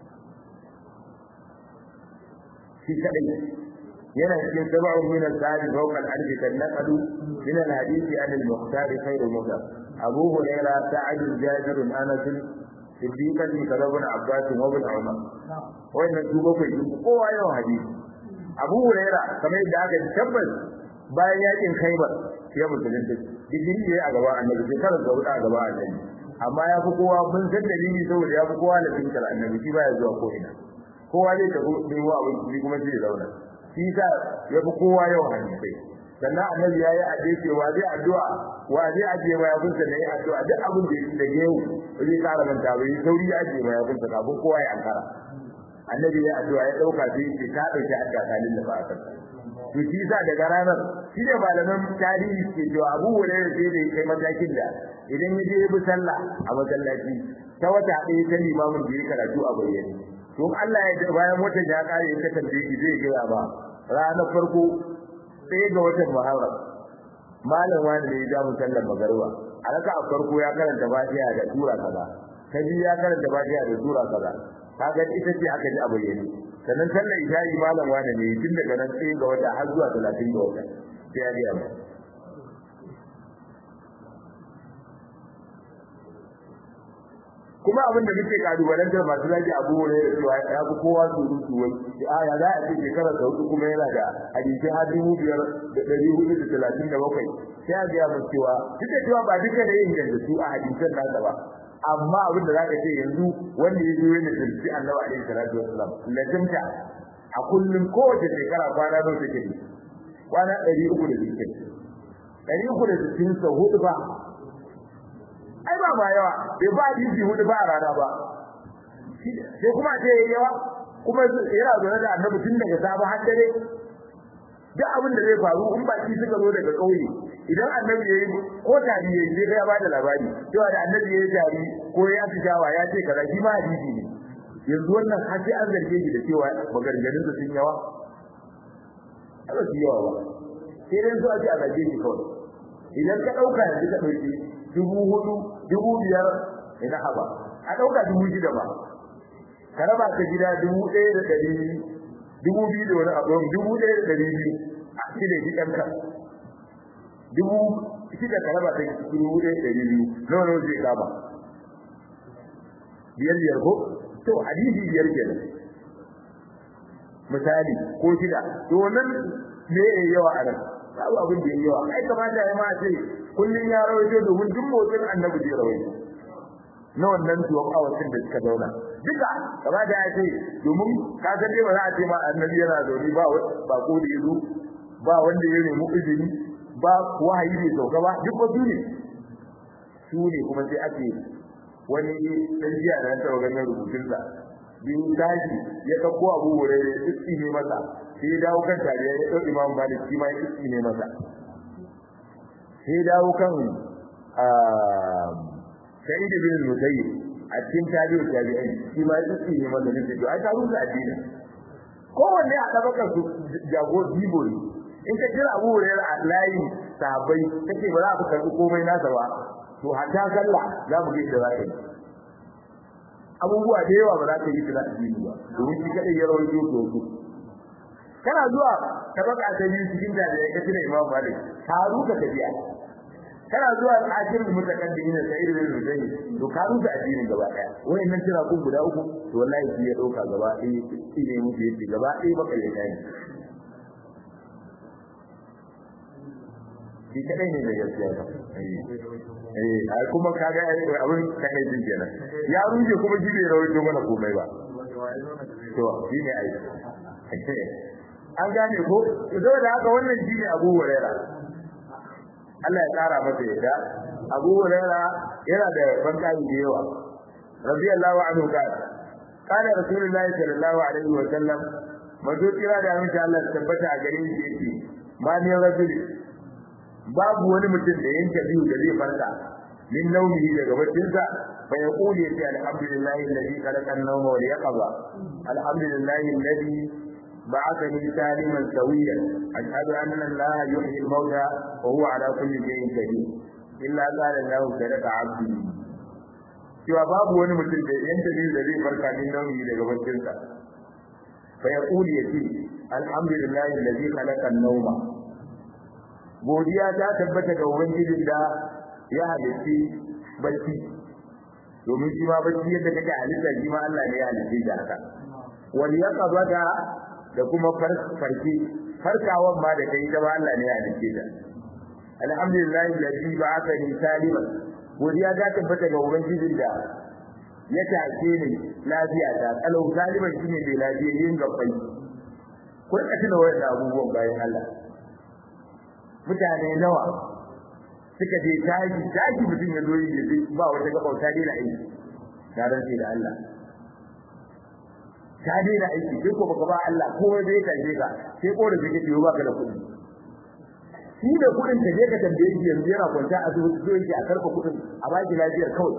shi kaɗai yana cikin saba'un min al-sa'id fawqa al-alfi kan naqalu min al-hadisi an al-mukhtar khayr mudar abu hurairah sa'id jabir anas siddiqan kadabun abbas wa ibn umar wannan su bakwai sun kowa yawan hadisi abu hurairah kamar yadda aka tabbas bayan yakin khaybar ya musulunta digiri yayi a gaban annabi shekarar da hudu a gaban annabi amma ya fi kowa mun san dalili saboda ya fi kowa da finkar annabi shi baya zuwa ko ina kowa zai tafi nemo abin shi kuma sai ya zauna shi sa ya fi kowa yawan hadisai sannan annabi ya yi addu'a cewa zai addu'a wa zai ajiye ma yakunsa na yi addu'a duk abin da ya da gewu zai kara manta bai sauri ya ajiye ma yakunsa kafin kowa ya ankara annabi ya addu'a ya dauka sai ya ce ka dauki addu'a kalin da ba a kansa to shi sa daga ranar shi ne malaman tarihi ke cewa abu hurairah sai da kai matakin da idan ya je ya bi sallah a masallaci ta wata ɗaya ta limamin da ya karatu a bayyane to Allah ya bayan watan ya kare ya kasance shi zai gaya ba ranar farko sai ga watan Muharram malam wani ne ya ja mu sallar magarba a raka a farko ya karanta Fatiha da sura kaza ta biyu ya karanta Fatiha da sura kaza kaga ita ce aka ji a bayyane sannan sallar isha'i malam wani ne tun daga nan sai ga wata har zuwa 30 ga wata sai ya biya mu kuma abin da muke kalubalantar masu lafi abu ne da cewa ya fi kowa surutu wai a ya za a ce shekarar da hudu kuma yana da hadisi har dubu biyar da ɗari hudu da talatin da bakwai sai a gaya mu cewa duk da cewa ba duka da yin da su a hadisan nasa ba amma abin da za ka ce yanzu wanda ya zo yana tsinci annabi alaihi salatu wassalam lazimta a kullum kowace shekara kwana nawa take ne kwana ɗari uku da sittin ɗari uku da sittin sau hudu ba ai ba ma yawa bai ba hadisi hudu ba a rana ba sai kuma ce yayi yawa kuma yana zaune da annabi tun daga safe har dare duk abin da zai faru in baki suka zo daga kauye idan annabi yayi ko tari yayi sai ya bada labari cewa da annabi yayi tari ko ya tijawa ya ce kaza shi ma hadisi ne yanzu wannan har sai an zarge shi da cewa maganganun su sun yawa ba su yawa ba sai dai zuwa ce a zarge shi kawai idan ka dauka yanzu ka dauki dubu hudu dubu biyar ina haba a dauka dubu shida ba ka raba ta gida dubu ɗaya da ɗari dubu biyu da wani abu dubu ɗaya da ɗari biyu a shida shi ɗanka dubu shida ka raba ta dubu ɗaya da ɗari biyu nawa nawa zai kama biyar biyar ko to hadisi biyar kenan misali ko shida to wannan me ya yawa a nan babu abin da ya yawa ai kamata ya ma ce kullum ya rawaito domin duk motsin annabi zai rawaito na wannan tuwon awacin da suka zauna duka kama da ya ce domin ka san dai ba za a ce ma annabi yana zaune ba ba ko da yazo ba wanda ya nemi izini ba wahayi bai sauka ba duk wasu ne su ne kuma sai ake wani dan jiya da ta ganin rubutun sa biyu tashi ya dauko abu wure ya iski ne masa sai ya dawo kan tariya ya dauki imam malik shi ma ya iski ne masa sai ya dawo kan sa'id bin musayyib a cikin tabi'u tabi'ai shi ma yake ne masa ne to ai ta rusa addini kowanne a tabakar su jago bibo ne in ka jira Abu Hurairah a layin sahabbai kace ba za ka karbi komai nasa ba to hatta sallah za mu ga yadda za ka yi abubuwa da yawa ba za ka yi da addini ba domin shi kadai ya rawaito to su kana zuwa tabaka ta biyu cikin da ya kace da Imam Malik ka ruka tafiya kana zuwa akirin mutakaddimin da sai irin zai to ka rusa addinin gaba daya wayannan tira ku guda uku to wallahi shi ya dauka gaba ɗaya shi ne muke yi gaba ɗaya baka yi kai shi kadai ne da gaskiya ba eh ai kuma kaga abin kai din kenan ya ruje kuma shi bai rawaito mana komai ba to shi ne ai an gane ko saboda haka wannan shi ne Abu Hurairah Allah ya tsara masa yadda Abu Hurairah yana da bankai da yawa radiyallahu anhu kana kana rasulullahi sallallahu alaihi wa sallam mazo kira da amince Allah ya tabbata a gare shi yake ma ne rajul babu wani mutum da yanke biyu da zai farka min naumihi daga baccinsa fa yaqulu ya alhamdulillahi alladhi khalaqa an-nawma wal yaqza alhamdulillahi alladhi بعثني سالما سويا أشهد أن الله يحيي الموتى وهو على كل شيء قدير إلا قال الله صدق عبدي cewa babu wani mutum da yan dalili da zai farka min nauyi daga baccinsa fa ya kuli ya ce alhamdulillahi allazi khalaqa an-nawma godiya ta tabbata ga ubangijin da ya halitti bacci domin shi ma bacci yadda kake halitta shi ma Allah ne ya halitta da haka wal yaqbada da kuma farki farkawan ma da kai da Allah ne ya dace ta alhamdulillah alladhi ba'athani saliman godiya ta tabbata ga ubangijin da ya take ni lafiya ta kalau saliman shine mai lafiya yin gabbai kun ka tuna wannan abubuwan bayan Allah mutane nawa suka je taji taji mutum ya zo yi ba wata gabauta dai na aiki tare da Allah ka daina aiki sai ko baka ba Allah ko dai ka je ka sai ko da kake ciwo baka da kuɗi shi da kuɗin ka je ka tambaye shi yanzu yana kwanta a zuwa zo yake a karɓa kuɗin a baki lafiyar kawai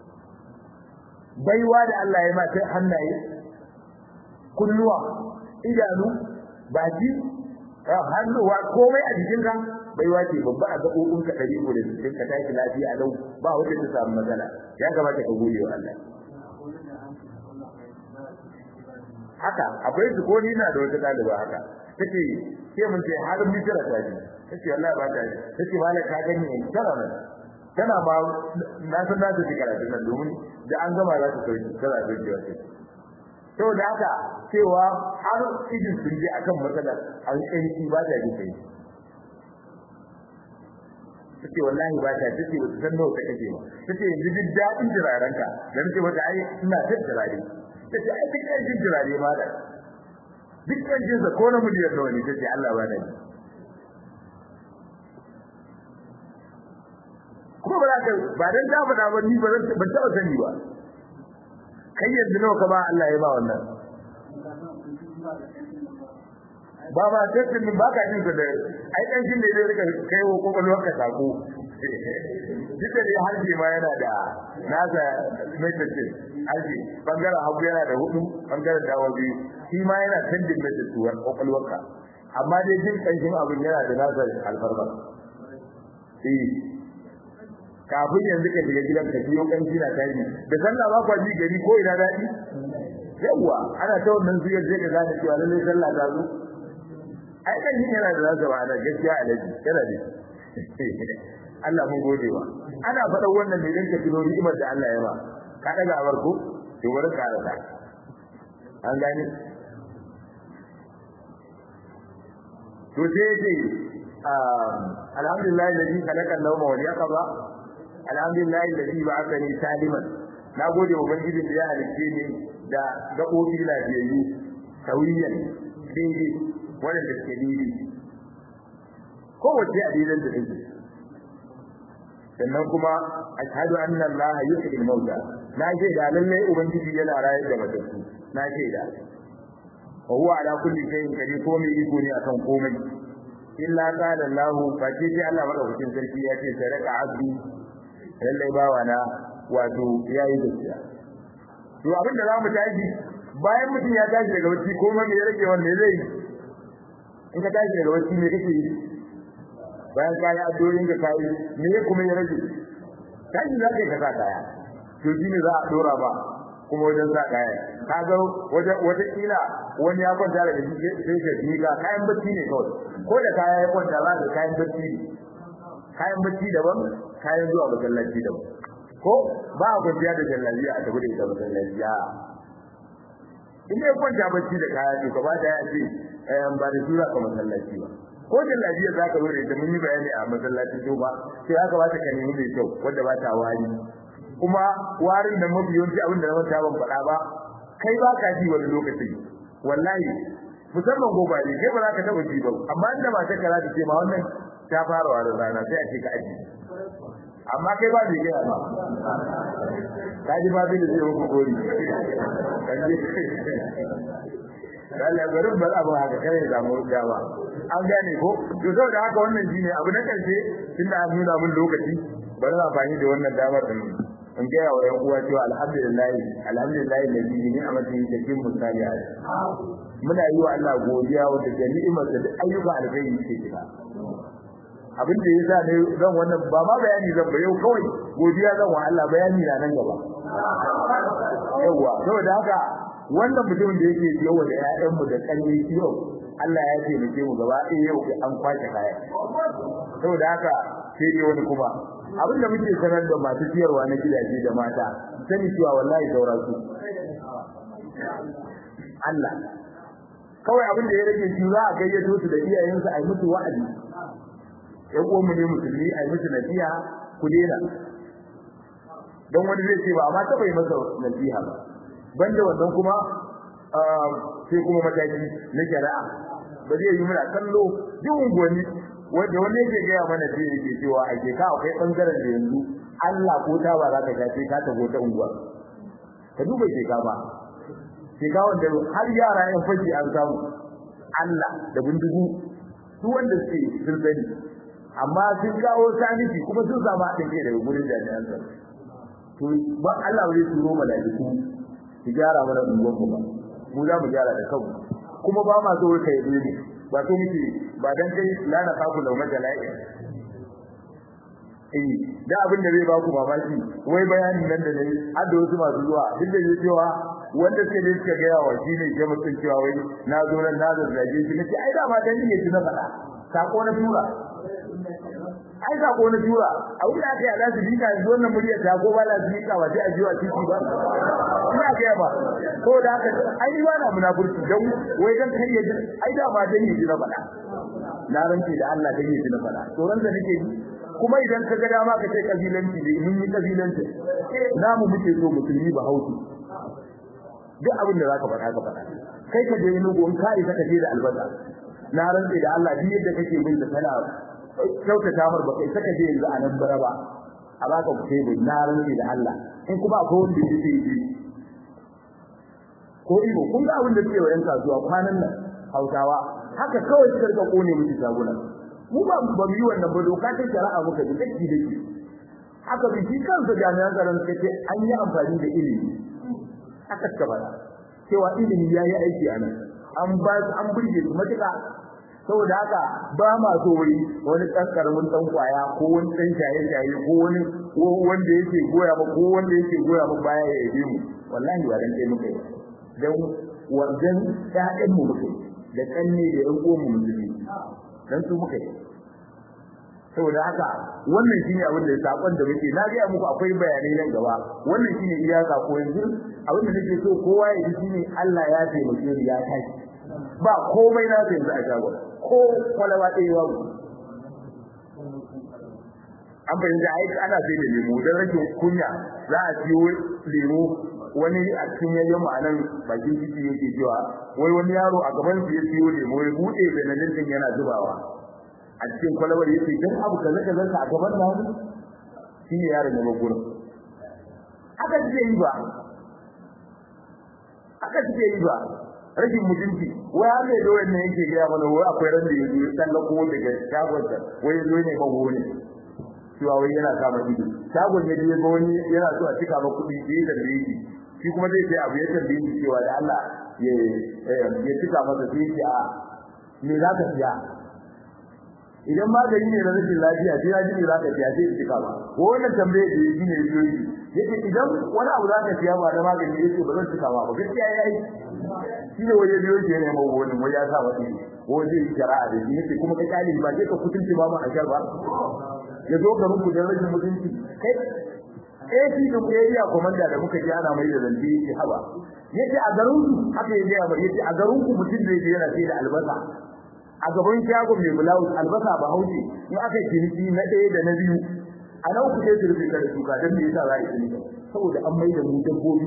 baiwa da Allah ya ma ta hannaye kunnuwa idanu baki hannuwa komai a jikinka baiwa ce babba a gaɓoɓin ka ɗari ko da jikin ka tashi lafiya lau ba wanda ta samu matsala ya kamata ka gode wa Allah haka akwai su ko ni na da wata daliba haka tace sai mun ce har mijira ta ji tace wallahi ba ta ji tace malaka ka gani in tara nan tana ba na san da take karatu nan domin da an gama za ta sauki tana da jiwa ce to da haka cewa har idin sun je akan matsalar an kai ba ta ji kai tace wallahi ba ta tace wata san nawa ta kace ba tace yanzu duk dadin jiraranka dan ce mata ai ina tattara tace ai duk yan jirare ma da duk yan jinsa ko na miliyan nawa ne tace Allah ba da ni ko ba za ka ba dan ta faɗa ba ni ba zan ban taɓa sani ba kai yanzu nawa ka ba Allah ya ba wannan ba ba tattin ba ka jin da ai dan shin da zai rika kai wa kokolwar ka sako duk da harbi ma yana da nasa message harbi bangaren hagu yana da hudu bangaren dawo biyu shi ma yana sending message wa kokolwar ka amma dai jin kanshin abin yana da nasa alfarma eh kafin yanzu ka shiga gidan ka biyo kanshi na tashi da sallah ba kwa ji gari ko ina dadi yawa ana ta wannan zuyar zai ka gane cewa lallai sallah ta zo ai kan yin yana da zaka ba da gaskiya alaji yana da Allah mun gode wa ana faɗa wannan ne dan ka tuno ni'imar da Allah ya ba ka daga abar ko to bari ka rasa an gane to sai ce alhamdulillah alladhi khalaqa an-nawma wal yaqza alhamdulillah alladhi ba'athani saliman na gode wa ubangiji da ya halicce ni da gaɓoɓi lafiyayyu sauyiyan daidai waɗanda suke daidai kowace a daidan da take sannan kuma ashhadu anna Allah yuhyi al-mauta na shaida lallai ubangiji yana rayar da matattu na shaida wa huwa ala kulli shay'in qadir ko mai iko ne akan komai illa qala Allah fa ce sai Allah madaukakin sarki ya ce sadaka abdi lallai bawana wato yayi gaskiya to abin da zamu tashi bayan mutum ya tashi daga bacci ko mai ya rage wanda zai in ka tashi daga bacci me kake yi bayan ka yi addu'o'in ka kai me kuma ya rage tashi za ka yi ka sa kaya to shi ne za a dora ba kuma wajen sa kaya ka ga wata wata kila wani ya kwanta da shi sai ka ji ka kayan bacci ne kawai ko da kaya ya kwanta za ka kayan bacci ne kayan bacci daban kayan zuwa masallaci daban ko ba a kwanciya da jallabiya a tafi da ita masallaciya in ya kwanta bacci da kaya to ka ba da ya ce ba da sura ka masallaci ba ko jallabiya za ka zo da ita mun yi bayani a masallacin to ba sai aka ba ta ka nemi mai kyau wanda ba ta wari kuma warin da mafi yawanci abin da na manta ban faɗa ba kai ba ka ji wani lokaci wallahi musamman gobare kai ba za ka taɓa ji ba amma inda ba ta kara ta ce ma wannan ta fara warin rana sai a ce ka aji amma kai ba mai gaya ba ka ji ba zai da zai muku gori Allah garin bar abu haka kare da mu dawa an gane ko to saboda haka wannan shine abu na karshe tunda an nuna mun lokaci bari na fahimci da wannan damar din in ga yawa yan uwa cewa alhamdulillah alhamdulillah da bi ni amatin da kin musaliya muna yi wa Allah godiya wanda da ni'imar da ayyuka alkhairi yake kira abin da yasa ne zan wannan ba ma bayani zan ba yau kawai godiya zan wa Allah bayani na nan gaba yawa saboda haka wannan mutumin da yake yawa da ƴaƴan mu da kalle yau Allah ya ce muke mu gaba ɗaya yau an kwace kaya saboda haka sai dai wani kuma abin da muke sanar da masu siyarwa na gidaje da mata sani cewa wallahi saura su Allah kawai abin da ya rage shi za a gayyato su da iyayensu a yi musu wa'azi ƴan uwanmu ne musulmi a yi musu nasiha ku daina don wani zai ce ba amma taɓa yi masa nasiha ba banda wannan kuma sai kuma mataki na shari'a ba zai yi muna kallo duk unguwanni wanda wani yake gaya mana sai yake cewa a ke ka akwai bangaren da yanzu Allah ko ta ba za ka ga sai ka tago ta unguwa ka duba ke ka ba ke ka wanda har yara yan fashi an samu Allah da bindigu su wanda suke sun sani amma sun kawo saniki kuma sun samu haɗin kai daga gurin jami'an tsaro to ba Allah zai turo malaiku su gyara mana unguwar mu ba mu za mu gyara da kanmu kuma ba ma so kai dole ba so muke ba dan kai lana kafu da majalai eh da abin da zai ba ku mamaki wai bayanin nan da nayi har da wasu masu zuwa duk da cewa wanda suka ne suka gaya wa shi ne ke mutun cewa wai na zo nan na zazzage shi nace ai da ma dan ne shi na faɗa sako na tura ai sako na tura a wurin aka yi alasu bika yanzu wannan murya ta ko ba lasu bika ba sai a jiwa titi ba ina ga ba ko da haka ai ba na munafurci dan wai dan kai ya ai da ma dan yi na faɗa na ranke da Allah dan yi na faɗa to ran da nake kuma idan ka ga dama ka ce kabilanci ne mun yi kabilanci namu muke so musulmi ba hauki duk abin da zaka faɗa ka faɗa kai ka je nugo in kai ka je da albasa na rantse da Allah duk yadda kake bin da kana kyautata mar ba kai saka je yanzu a nan bara ba a baka tebur na rantsi da Allah in kuma akwai wanda yake yi ko ibo kun ga abin da suke wa yan kasuwa kwanan nan Hausawa haka kawai suka rika kone musu shaguna mu ba ba mu yi wannan ba doka ta shari'a muka ji dake dake haka bi shi kansa jami'an tsaron suka ce an yi amfani da ilimi haka suka bada cewa ilimi ya yi aiki a nan an ba an burge su matuƙa saboda haka ba ma so wuri wani ɗan ƙaramin ɗan kwaya ko wani ɗan shaye-shaye ko wani wanda yake goya ba ko wanda yake goya ba baya ya yabe mu wallahi ba dan kai muka yi dan wajen ƴaƴan mu muka yi da kanne da ƴan uwan mu musulmi dan su muka yi saboda haka wannan shine abin da sakon da muke na ga muku akwai bayanai nan gaba wannan shine iyaka ko yanzu abin da nake so kowa ya ji shine Allah ya taimake ni ya tashi ba komai na sai yanzu a shagon ko kwalaba ɗaya babu an fahimta ai ana sai da lemu don rashin kunya za a siyo lemu wani a cikin yayyan ma'anan bakin titi yake cewa wai wani yaro a gaban su ya siyo lemu ya buɗe benalin din yana zubawa a cikin kwalabar yace dan abu kaza kaza a gaban nan shine yaron da magura haka suke yi ba haka suke yi ba rashin mutunci wai har da wannan yake ga mana wai akwai ran da yazo dan ga kowa daga shagon da wai yazo ne ba wani cewa wai yana kama ido shagon ne dai ga wani yana so a cika ba kuɗi da da yake shi kuma zai sai abu ya tambaye shi cewa da Allah ya ya cika masa sai ya a me za ka siya idan magani ne na rashin lafiya sai ya ji ne za ka siya sai ya cika ba ko wannan tambaye da yake ne yazo yi yace idan wani abu za ka siya ba da magani yace ba zan cika ba ba gaskiya yayi shi ne waje biyo ke ne mawa wani wai ya sa wani waje shari'a da shi yace kuma ka kale ba sai ka kutunci ba mu a shar ba ya zo ga muku da rashin mutunci kai eh shi da ku yayi komanda da muka ji ana mai da zanci yace haba yace a garin ku haka yace a bari yace a garin ku mutum da yake yana sai da albasa a gaban shago mai bulawus albasa ba hauce in aka kiniki na ɗaya da na biyu a nan ku sai su rufe da shuka don me yasa za a yi kiniki saboda an mai da mu dabbobi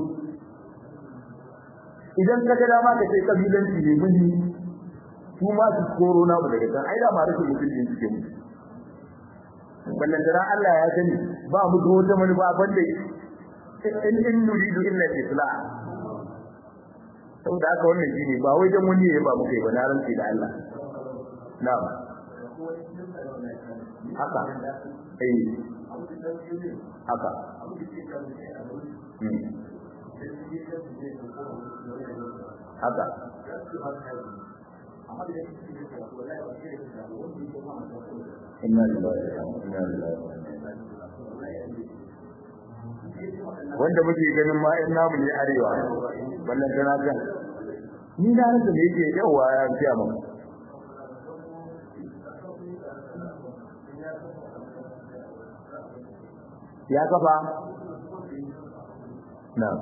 idan ka ga dama ka ce kabilanci ne muni su ma su koro na mu daga can ai da ma rashin mutunci suke mu wannan da Allah ya sani ba mu da wata manufa banda in in nuridu illa islah saboda haka wannan shine ba wai dan wani ne ba mu kai ba na rantsi da Allah na'am haka eh haka haka inna lillahi wa inna ilaihi wanda muke ganin ma in namu ne arewa wannan tana kan ni na rasa me yake yawa ya fiya mu ya kafa na'am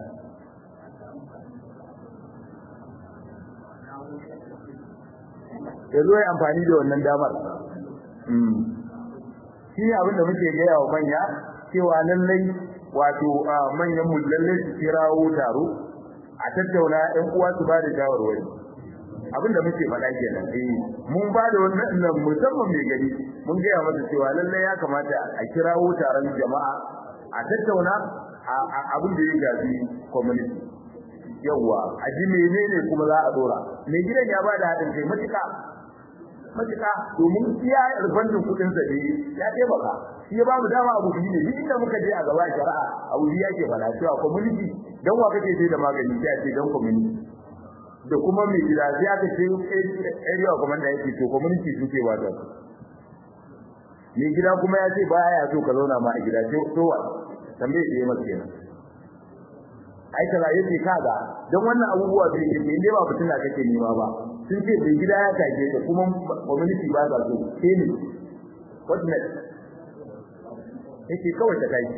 ya zo ya amfani da wannan damar shi ne abin da muke gaya wa manya cewa lallai wato manyan mu lallai su kirawo taro a tattauna ɗan uwa su ba da shawarwari abin da muke faɗa kenan eh mun ba da wannan musamman mai gari mun gaya masa cewa lallai ya kamata a kirawo taron jama'a a tattauna abin da ya gafi community yawwa a ji menene kuma za a dora mai gidan ya ba da haɗin kai matuƙa matuƙa domin iya rubanin kuɗin sa ne ya taimaka shi ya ba mu dama abu biyu ne duk inda muka je a gaba shari'a abu biyu yake fara cewa community dan wa kake sai da magani sai a ce dan community da kuma mai gida sai aka ce area commander yake to community suke ba da mai gida kuma ya ce baya so ka zauna ma a gida sai to wa tambaye da masa kenan ai kaza yake kaga dan wannan abubuwa bai yi inda ba fitina kake nema ba sun ce bai gida ya take ta kuma community ba za su sai ne what next yake kawai ta kai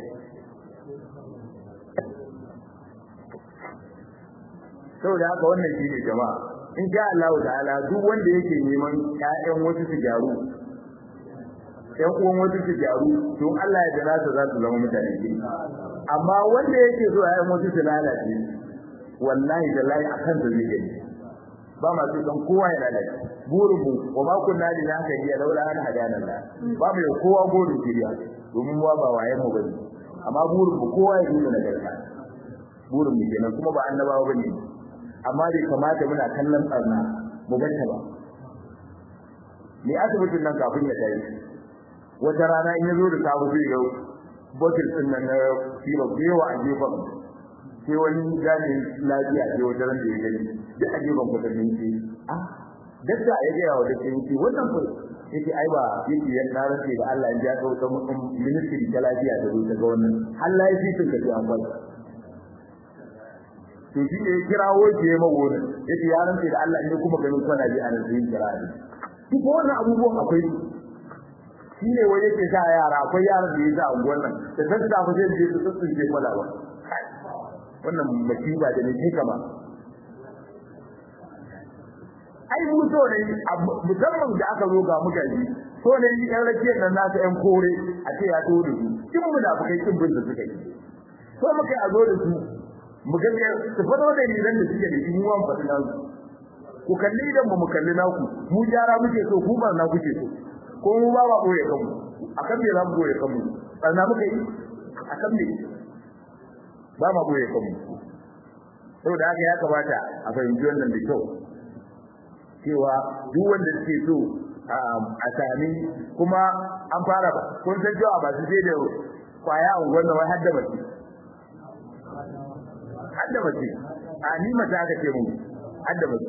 saboda haka wannan shine jama'a in sha Allah ta'ala duk wanda yake neman ƴaƴan wasu su gyaru ƴan uwan wasu su gyaru to Allah ya jira su za su zama mutane gidi amma wanda yake so ƴaƴan wasu su lalace wallahi da lahi akan da zai gani ba ma su dan kowa ya lalace burin mu wa ma kunna lina hadiya laula an hadana Allah ba mu kowa burin kiriya domin wa ba waye mu bane amma burin mu kowa ya nuna nagarta burin mu kenan kuma ba annabawa bane amma bai kamata muna kallon tsarna mu banta ba me asibitin nan kafin ya tayi wata rana in ya zo da sabu zai ga botil din nan na sirop da yawa a gefen sai wani jami'in lafiya sai wata ran da ya gani duk a gefen kwatannin ce ah dakta ya gaya wa dakta yake wannan ko yake ai ba yake ya tsara ce da Allah ya ga wata ministry ta lafiya da ta ga wannan Allah ya fitin ka an kwai to shi ne kirawo ke ma wani yace ya rantsa da Allah in kuma ganin kwana ji an zai kira ni duk wannan abubuwan akwai shi ne wani yake sa yara akwai yaran da ya sa unguwar nan da san da ba zai je su tsuntsunce kwalawa wannan musiba da ne kama ai mu so ne musamman da aka zo ga mutane so ne yi ɗan rakiyar nan nasa ƴan kore a ce ya to da su kin mu da kai kin bin da suka yi so muka a zo da su mu ga su fado da ni ran da suke da mu wan fadi nan ku kalli idan mu kalli naku mu jara muke so ku ba na kuke so ko mu ba ba koye kanmu akan me za mu koye kanmu barna muka yi akan me ba ma koye kanmu saboda haka ya kamata a fahimci wannan da kyau cewa duk wanda suke so a sami kuma an fara kun san cewa ba su je da kwaya a wannan wai hadda mace hadda mace a ni mata aka ce mun hadda mace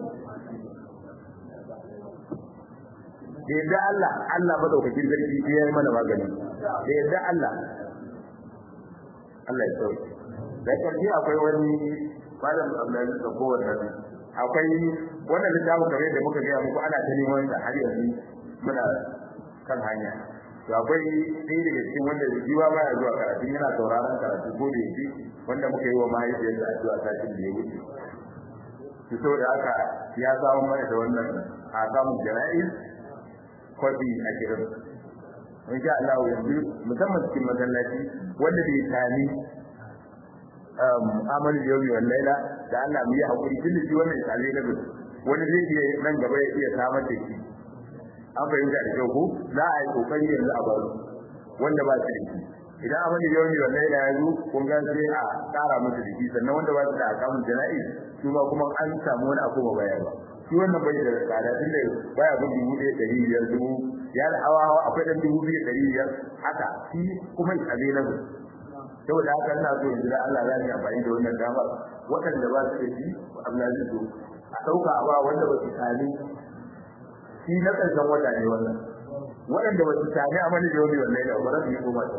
da yadda Allah Allah madaukakin sarki ya yi mana magani da yadda Allah Allah ya sauke da karshe akwai wani malam Abdullahi da kowanne akwai wannan littafin kamar da muka gaya muku ana ta neman da har yanzu muna kan hanya to akwai ɗaya daga cikin wanda jiwa baya zuwa karatu yana sauraron karatu ko da yake wanda muka yi wa mahaifiyarsa addu'a satin da ya wuce to saboda haka ya samu mana da wannan a samun jana'i kwafi a kiran in sha Allah yanzu musamman cikin masallaci wanda bai sami amal yawmi wal laila da Allah mu yi hakuri tun shi wannan tsale na gudu wani zai iya nan gaba ya iya samar da shi an fahimta da kyau ko za a yi kokari yanzu a baro wanda ba su da shi idan amal yawmi wal laila ya zo kun ga sai a tsara musu da shi sannan wanda ba su da akamun jana'i su ma kuma an samu wani abu baya ba shi wannan bai da tsada tun da baya bin dubu ɗaya ɗari biyar dubu ya da hawa hawa akwai ɗan dubu biyu ɗari biyar haka shi kuma tsale na gudu saboda haka ina so in da Allah zai amfani da wannan damar waɗanda ba su da shi Allah zai so a ɗauka a ba wanda ba su sami shi na ƙarshen wata ne wannan waɗanda ba su sami a mani da wani wannan da ba za su yi koma ta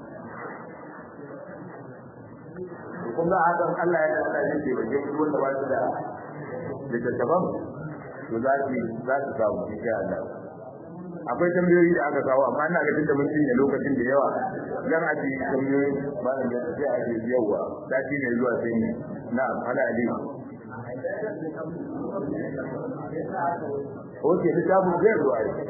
kun ga hakan Allah ya tsara shi ke bakin duk wanda ba su da littattafan to za su za su samu insha Allah akwai tambayoyi da aka kawo amma ina ga tunda mun cinye lokacin da yawa dan a ji tambayoyi malam da sai a ji yawa sati ne zuwa sai ne na'am ala ali Oke, ta tabu zai zuwa yi.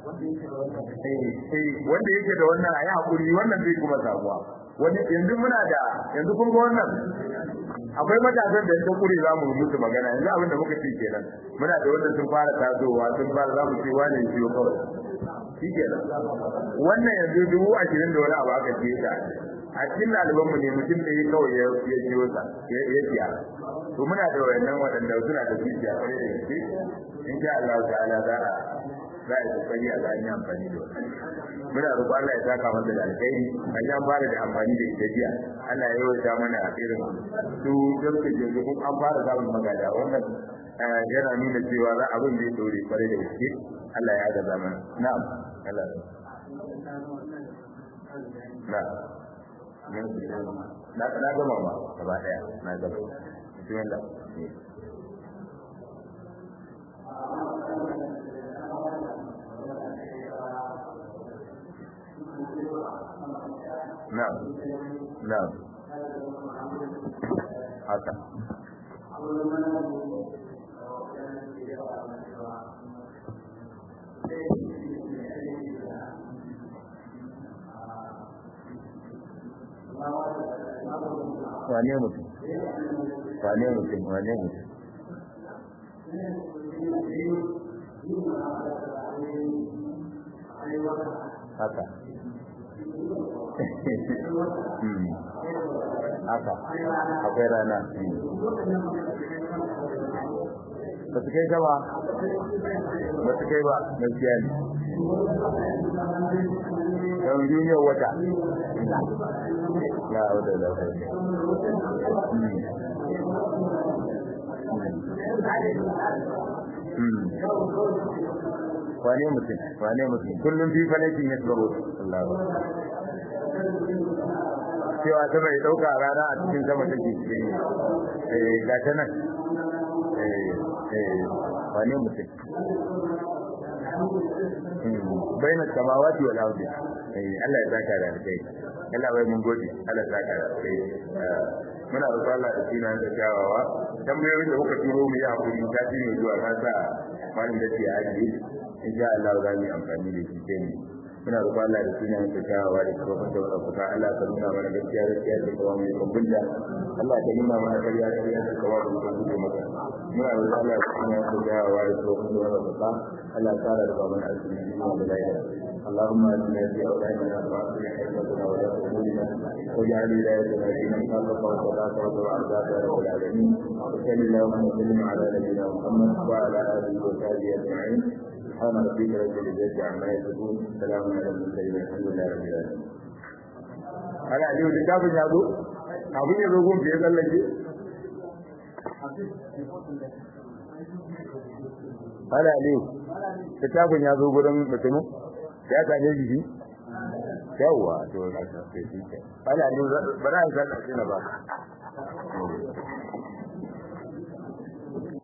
Wanda yake da wannan a yi haƙuri wannan zai kuma samuwa. Wani yanzu muna da yanzu kun ga wannan akwai matasan da ta kure za mu musu magana yanzu abin da muka ce kenan muna da wanda sun fara tasowa sun fara za mu ce wani ciwo kawai shi kenan wannan yanzu dubu ashirin da wani abu aka ce ta a cikin ɗalibanmu ne mutum da ya kawai ya ciwo sa ya siya to muna da wayannan waɗanda suna da zuciya kwarai da gaske in sha Allah ta'ala za a za a yi kokari a ga yin amfani da wannan muna roƙon Allah ya saka masa da alkhairi an ya fara da amfani da ita jiya Allah ya yawaita mana a irin su jirka je kun an fara samun magada wannan yana nuna cewa za abin zai dore kwarai da gaske Allah ya ga zaman na'am Allah na na gama ma gaba daya na gaba bismillah Na'am. Na'am. Haka. Wane mutum? Wane mutum? Wane mutum? Haka. haka akwai rana ba su kai sama ba su kai ba gaskiya ne don duniyar wata na wata da wane mutum wane mutum kullum fi falakin ya tsaro Allah cewa ta bai dauka rana a cikin sama take cikin eh ga ta nan eh eh wane mutum baina samawati wal ardi eh Allah ya saka da kai Allah bai mun gode Allah ya saka da kai muna roƙon Allah da sunan da kyawawa tambayoyin da kuka turo mu yi hakuri ta ci ne zuwa na sa malin da ke aji insha Allah za mu yi amfani da shi sai muna roƙon Allah da sunan da kyawawa da kuma da kuka Allah ka nuna mana gaskiya gaskiya da kuma mu kumbunta Allah ka nuna mana kariya kariya da kuma mu kumbunta maka muna roƙon Allah da sunan da kyawawa da kuma da kuka Allah ta da mana asiri da lafiya اللهم اجعلنا في اولادنا واصلح حكمتنا ولا تهمنا واجعل ولايتنا في من خلق وصلاة وضع عذاب يا رب العالمين وصل اللهم وسلم على نبينا محمد وعلى اله وصحبه اجمعين سبحان ربك رب العزة عما يصفون سلام على المرسلين الحمد لله رب العالمين ana aliyu littafin ya zo abin ya zo gun fiye tsallake ana aliyu littafin ya zo gurin mutumin ya same shi yawwa to na sai shi ke ana aliyu ba na san na ba